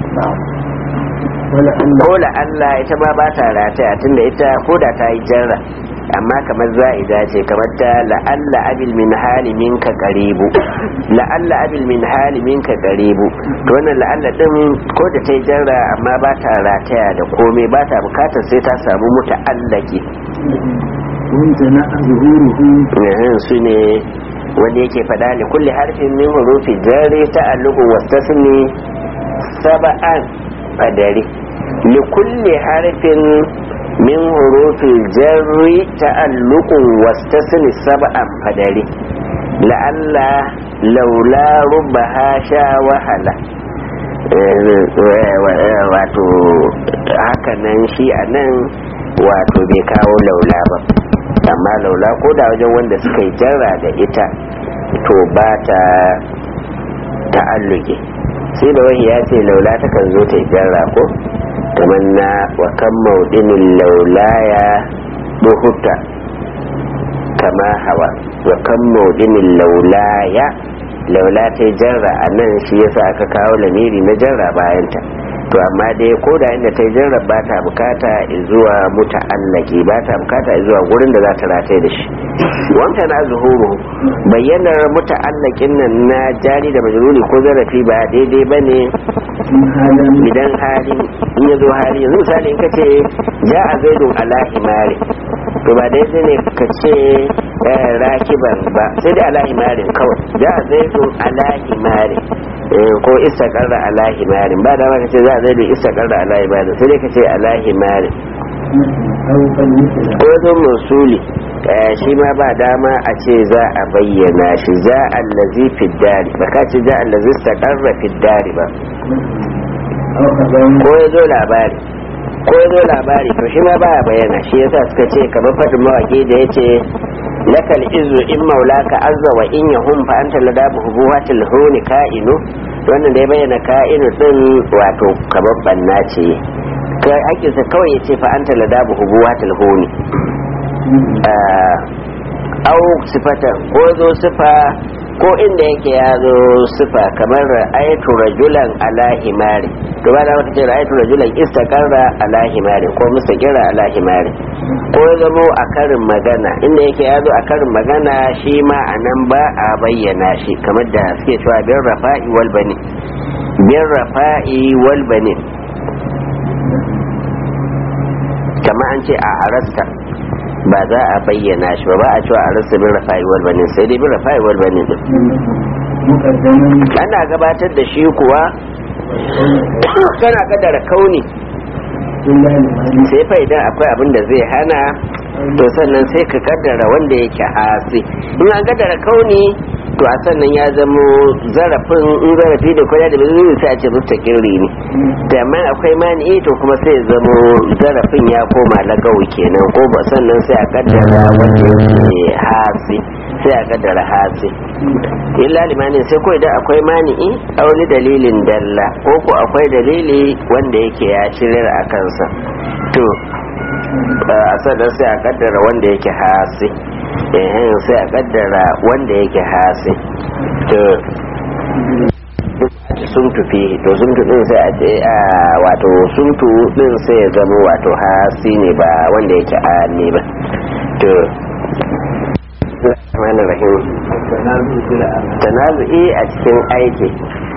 ko la Allah ita ma ba ta rata tunda ita ko da ta yi jarra amma kamar za'ida ce kamar ta la'alla abil min hali minka qaribu la'alla abil min hali minka qaribu to wannan la'alla din ko da ta yi jarra amma ba ta rataya da komai ba ta bukatar sai ta samu muta'allaki wanda na zuhuruhu su ne wanda yake faɗa li kulli harfin min hurufi jarri ta'alluqu wastasni sab'an fadari li kulli harfin min hurufin jarri ta'alluqun wastasni sab'an fadari la'alla laula rubbaha sha wahala wato haka nan shi a nan wato bai kawo laula ba amma laula ko da wajen wanda suka yi jarra da ita to ba ta ta'alluki sai da wahi ya ce laula takan zo ta yi jarra ko kamar na wa kan maudinin laulaya buhuta kama hawa wa kan maudinin laulaya laula ta yi jarra a nan shi yasa aka kawo lamiri na jarra bayanta to to amma dai ko da inda ta yi jarrab ba ta bukata zuwa muta'allaki ba ta bukata zuwa gurin da za ta rataye da shi wanta na zuhuru bayyanar muta'allakin nan na jari da majruri ko zarafi ba daidai ba ne idan hali in ya zo hali yanzu misali in ka ce ja a zaidun ala himari to ba daidai ne ka ce rakiban ba sai dai ala himarin kawai ja a zaidun ala himarin ko istakarra ala himarin ba dama ka ce za a zaidu istakarra ala himarin sai dai ka ce ala himarin ko zo musuli shi ma ba dama a ce za a bayyana shi za allazi fiddari ba ka ce za allazi istakarra fiddari ba ko ya zo labari ko ya zo labari to shi ma ba a bayyana shi yasa suka ce kamar faɗin mawaƙi da ya ce lakal izu in maulaka azza wa in yahum fa anta ladabu hubuhatil huni ka'inu wannan da ya bayyana ka'inu din wato kamar banna ce kai hakinsa kawai ya ce fa anta ladabu hubuhatil huni au sifata ko zo sifa ko inda yake ya zo sifa kamar ra'aytu rajulan ala himari to ba da wata ce ra'aytu rajulan istaqarra ala himari ko mustaqirra ala himari ko ya zamo a karin magana inda yake ya zo a karin magana shi ma a nan ba a bayyana shi kamar da suke cewa bin rafa'i wal bani bin rafa'i wal bani kamar an ce a arasta ba za a bayyana shi ba ba a cewa a rasa bin rafa'i wal bani sai dai bin rafa'i wal bani din ana gabatar da shi kuwa kana kadara kauni sai fa idan akwai abin da zai hana to sannan sai ka kaddara wanda yake hasi in an kaddara kauni to a sannan ya zamo zarafin in zarafi da kwaya da bizini sai a ce mustaqirri ne da amma akwai mani to kuma sai zamo zarafin ya koma lagawi kenan ko ba sannan sai a kaddara wanda yake hasi sai a kaddara hasi illa limanin sai ko idan akwai mani'i a wani dalilin dalla ko ko akwai dalili wanda yake ya shirar a kansa to a sannan sai a kaddara wanda yake hasi eh sai a kaddara wanda yake hasi to sun tufi to sun din sai a ce a wato sun din sai ya zama wato hasi ne ba wanda yake a ne ba to Rahman Rahim tanazu'i a cikin aiki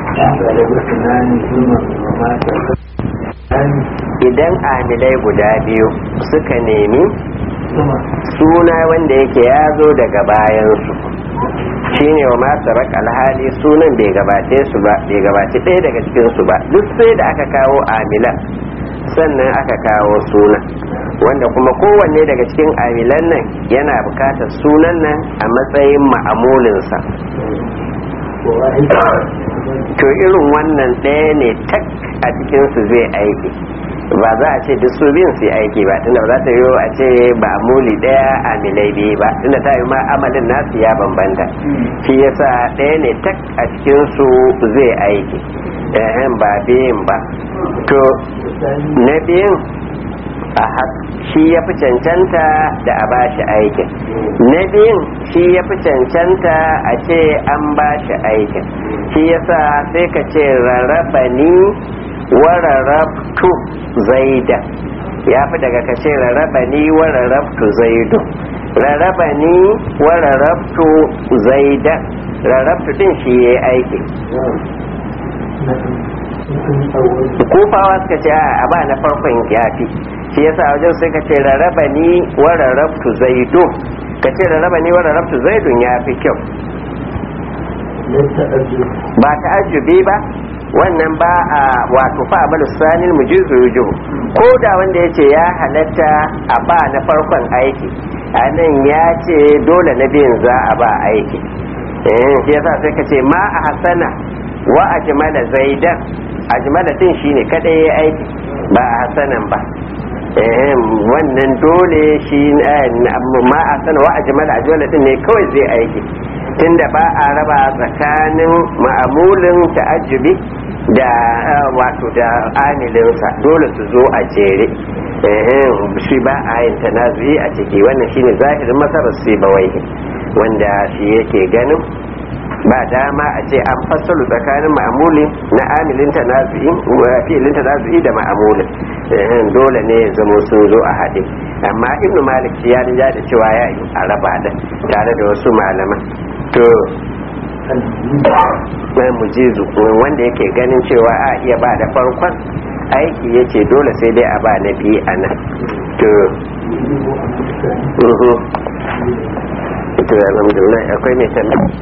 idan amilai guda biyu suka nemi suna wanda yake ya zo daga bayansu shine wa masu rak alhali sunan bai gabace su ba bai gabace ɗaya daga cikinsu ba duk sai da aka kawo amilan sannan aka kawo suna wanda kuma kowanne daga cikin amilan nan yana bukatar sunan nan a matsayin ma'amulinsa to irin wannan ɗaya ne tak a cikinsu zai aiki ba za a ce duk su biyun su aiki ba tunda ba za ta yiwu a ce ba muli ɗaya a milai biyu ba tunda ta yi ma amalin nasu ya bambanta shi yasa ɗaya ne tak a cikinsu zai aiki ehem ba biyun ba to na biyun a shi ya fi cancanta da a bashi aikin na biyun shi ya fi cancanta a ce an bashi aikin shi yasa sai ka ce rarraba ni wa rarrabtu zaida ya fi daga ka ce rarraba ni wa rarrabtu zaidu rarraba ni wa rarrabtu zaida rarrabtu din shi ya yi aiki kufawa suka ce a ba na farkon yafi shi yasa wajen sai ka ce rarraba ni wa rarrabtu zaidu ka ce rarraba ni wa rarrabtu zaidun ya fi kyau ba ta'ajjubi ba wannan ba a wato fa abal sanil mujizu yujuhu ko da wanda yace ya halatta a ba na farkon aiki a nan ya ce dole na biyan za a ba aiki eh shi yasa sai ka ce ma a hasana wa ajmala zaidan ajmala din shine kada yayi aiki ba a hasanan ba eh wannan dole shi ma a sana wa ajmala ajmala din ne kawai zai aiki tunda ba a raba tsakanin ma'amulin ta'ajjubi da wato da amilinsa dole su zo a jere shi ba a yin tanazuyi a ciki wannan shine zahirin masarar sai bawai wanda shi yake ganin ba dama a ce an fassalu tsakanin ma'amuli na amilin tanazu'i fi'ilin tanazu'i da ma'amulin dole ne ya zama sun zo a haɗe amma ibnu malik shi ya rija da cewa ya yi a raba da tare da wasu malaman to mai mujizu wanda yake ganin cewa a iya ba da farkon aiki ya ce dole sai dai a ba na biyu a nan to to alhamdulillah akwai mai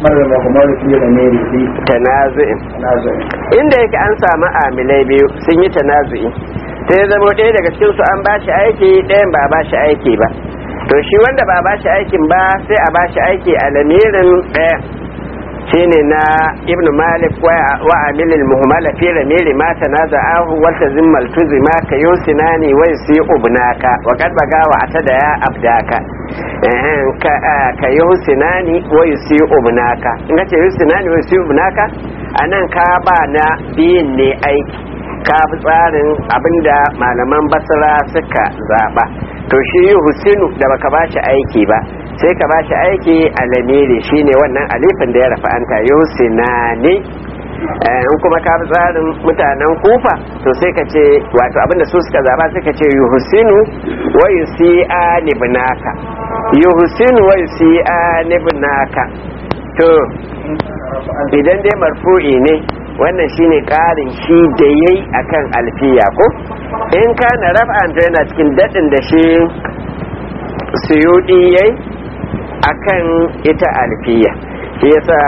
tanazu'in inda yake an samu amilai biyu sun yi tanazu'i sai zama ɗaya daga cikin su an bashi aiki ɗayan ba bashi aiki ba to shi wanda ba bashi aikin ba sai a bashi aiki a lamirin ɗaya shine na ibnu malik wa amilil muhammala fi ramiri ma tanaza'ahu wa tazimmal tuzima ka yusinani wa yusi ubnaka wa qad baga wa atada ya abdaka ka yusinani wa yusi ubnaka in ce yusinani wa yusi ubnaka anan ka ba na biyin ne aiki ka fi tsarin abinda malaman basra suka zaba to shi husinu da baka bashi aiki ba sai ka bashi aiki a lamiri shine wannan alifin da ya rafa an ta yusinani in kuma ka fi tsarin mutanen kufa to sai ka ce wato abinda su suka zaba sai ka ce yuhsinu wa yusi'a nibnaka yuhsinu wa yusi'a nibnaka to idan dai marfu'i ne wannan shine karin shi da yayi akan alfiya ko in kana raf'an to yana cikin dadin da shi suyudi yayi akan ita alfiya shi yasa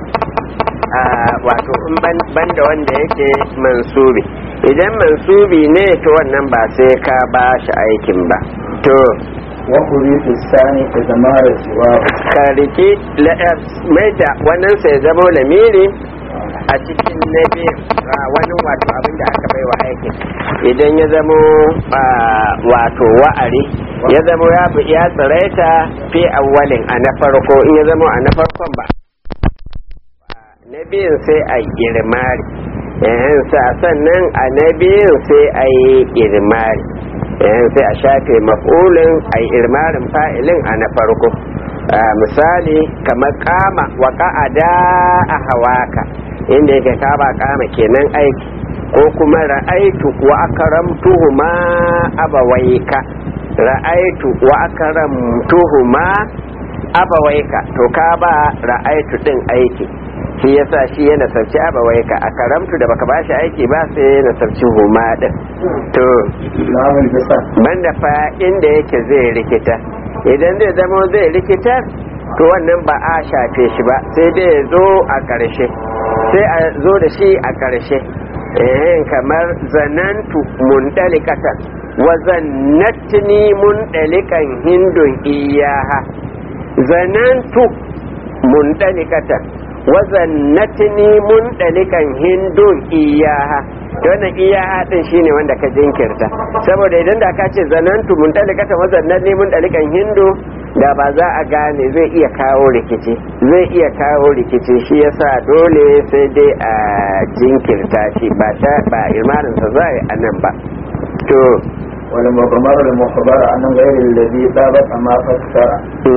wato in banda wanda yake mansubi idan mansubi ne to wannan ba sai ka ba shi aikin ba to wakuri sani da zama da siwa ka rike mai da wannan sai zama lamiri a cikin na biyu wani wato abin da aka bai wa aikin idan ya zamo wato wa'ari ya zamo ya ya tsiraita fi awwalin a na farko in ya zamo a na farkon ba na biyun sai a girmari sannan a na biyun sai a yi girmari sai a shafe mafulin a yi irmarin fa'ilin a na farko misali kamar kama wa ka'ada a hawaka inda yake kaba kama kenan aiki ko kuma ra'aitu wa akramtuhuma abawaika ra'aitu wa akramtuhuma abawaika to ka ba ra'aitu din aiki shi yasa shi yana sarci abawaika a karamtu da baka bashi aiki ba sai yana sarci huma din to banda fa inda yake zai rikita idan zai zama zai rikita to wannan ba a shafe shi ba sai dai ya zo a ƙarshe sai a zo da shi a ƙarshe kamar zanantu mundalikatan wa zannatni mundalikan hindun iyaha zanantu mundalikatan wa zannatni mundalikan hindun iyaha wannan iyaha din shine wanda ka jinkirta saboda idan da ka ce zanantu mundalikatan wa zannatni mundalikan hindu da ba za a gane zai iya kawo rikici zai iya kawo rikici shi yasa dole sai dai a jinkirta shi ba ta ba imaninsa za a yi a nan ba to wani makamar da makabar a nan gairin da zai ɗabar a mafassara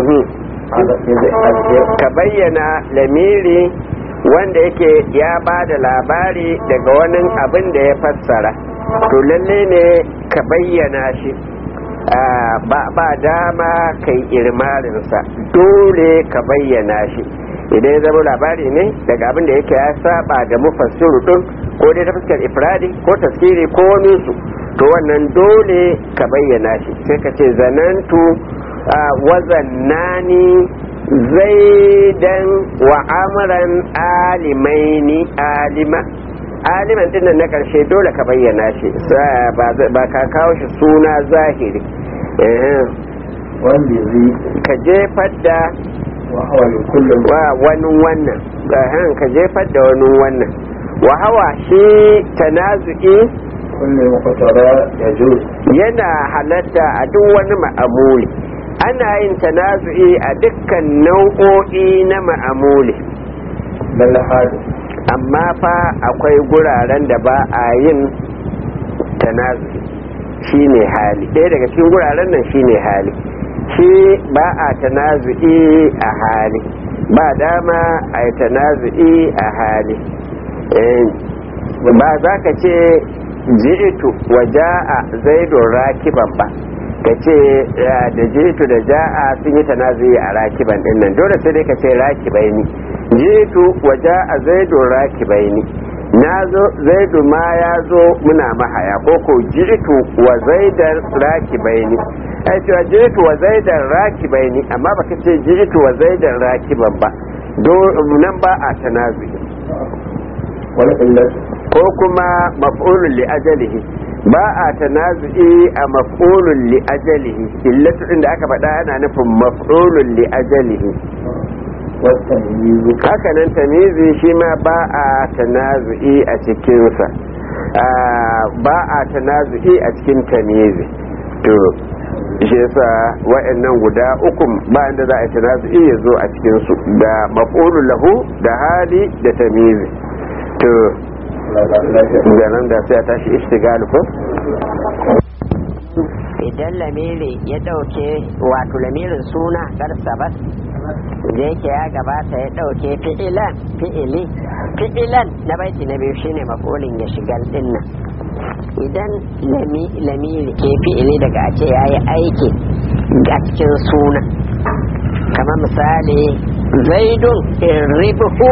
ka bayyana lamiri wanda yake ya ba da labari daga wani abin da ya fassara to lalle ne ka bayyana shi ba dama kai irmarinsa dole ka bayyana shi idan ya zama labari ne daga abin da yake ya saba da mufassiru din ko dai ta fuskar ifradi ko taskiri ko wani su to wannan dole ka bayyana shi sai ka ce zanantu wazannani zaidan wa amran alimaini alima aliman din na karshe dole ka bayyana shi ba ka kawo shi suna zahiri wanda zai ka jefar da wahawar kullum wa wani wannan ka jefar da wani wannan wahawa shi tanazu'i kullum makwatara ya jo yana halatta a duk wani ma'amuli ana yin tanazu'i a dukkan nau'o'i na ma'amuli lalahadu amma fa akwai guraren da ba a yin tanazu'i shine hali ɗaya daga cikin guraren nan shine hali shi ba a tanazu'i a hali ba dama a yi tanazu'i a hali ba za ka ce ji'itu wa ja'a zaidun rakiban ba ka ce da ji'itu da ja'a sun yi tanazu'i a rakiban din nan dole sai dai ka ce rakibai ni ji'itu wa ja'a zaidun rakibai ni na zo zaidu ma ya zo muna mahaya ko ko ji'itu wa zaidan rakibai ni ai cewa ji'itu wa zaidan rakibai ni amma baka ce ji'itu wa zaidan rakiban ba nan ba a tanazu'i ko kuma maf'ulun li ajalihi ba a tanazu'i a maf'ulun li ajalihi illatu inda aka faɗa ana nufin maf'ulun li ajalihi haka nan tamizi shi ma ba a tanazu'i a cikinsa ba a tanazu'i a cikin tamizi to shi yasa wa'annan guda uku ba inda za a tanazu'i ya zo a cikinsu da maf'ulun lahu da hali da tamizi to ganin da sai a tashi istigali ko idan lamiri ya ɗauke wato lamirin suna garsabat da yake ya gabata ya ɗauke fi'ilan fi'ili fi'ilan na baiti na biyu shine mafulin ya shiga dinnan idan lamiri ke fi'ili daga a ce ya yi aiki a cikin suna kamar misali zaidun irribuhu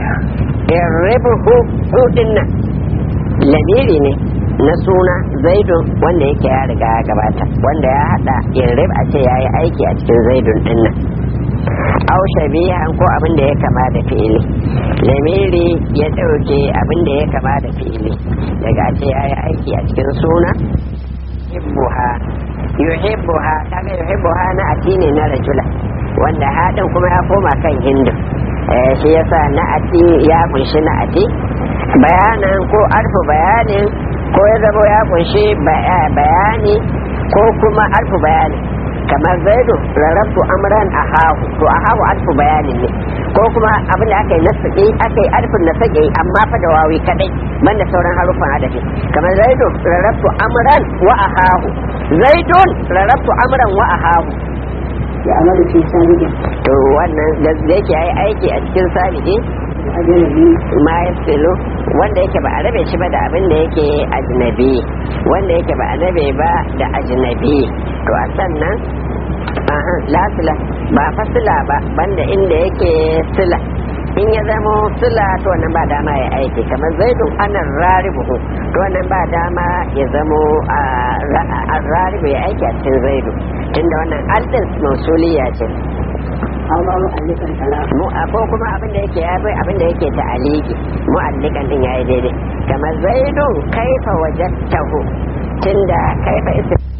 irribuhu hudin nan lamiri ne na suna zaidun wanda yake ya riga ya gabata wanda ya hada irrib a ce ya yi aiki a cikin zaidun din nan au shabihan ko abin da ya kama da fi'ili lamiri ya dauke abin da ya kama da fi'ili daga ce ya yi aiki a cikin suna yuhibbuha yuhibbuha kaga yuhibbuha na atini na rajula wanda haɗin kuma ya koma kan hindu shi yasa na ati ya kunshi na ati bayanan ko arfu bayanin ko ya zama ya kunshi bayani ko kuma arfu bayani kamar zaidu rarrafu amran a hahu to a hahu arfu bayanin ne ko kuma abin da aka yi nasaki aka yi arfin nasaki amma fa da wawi kadai banda sauran harufan adafi kamar zaidu rarrafu amran wa a hahu zaidun rarrafu amran wa a hahu ya amalu fi sabiqin to wannan da yake yayi aiki a cikin sabiqi ajnabi ma yasilu wanda yake ba a rabe shi ba da abin da yake ajnabi wanda yake ba a rabe ba da ajnabi to a sannan aha la sila ba fasila ba banda inda yake sila in ya zamo sila to wannan ba dama ya aiki kamar zaidun anan raribuhu to wannan ba dama ya zamo a raribu ya aiki a cikin zaidu tunda wannan aldin mausuliya ce amma mu'allikan sala mu ko kuma abin da yake yafi abin da yake ta'aliki mu'allikan din yayi daidai kamar zaidun kaifa wajadtahu tunda kaifa ism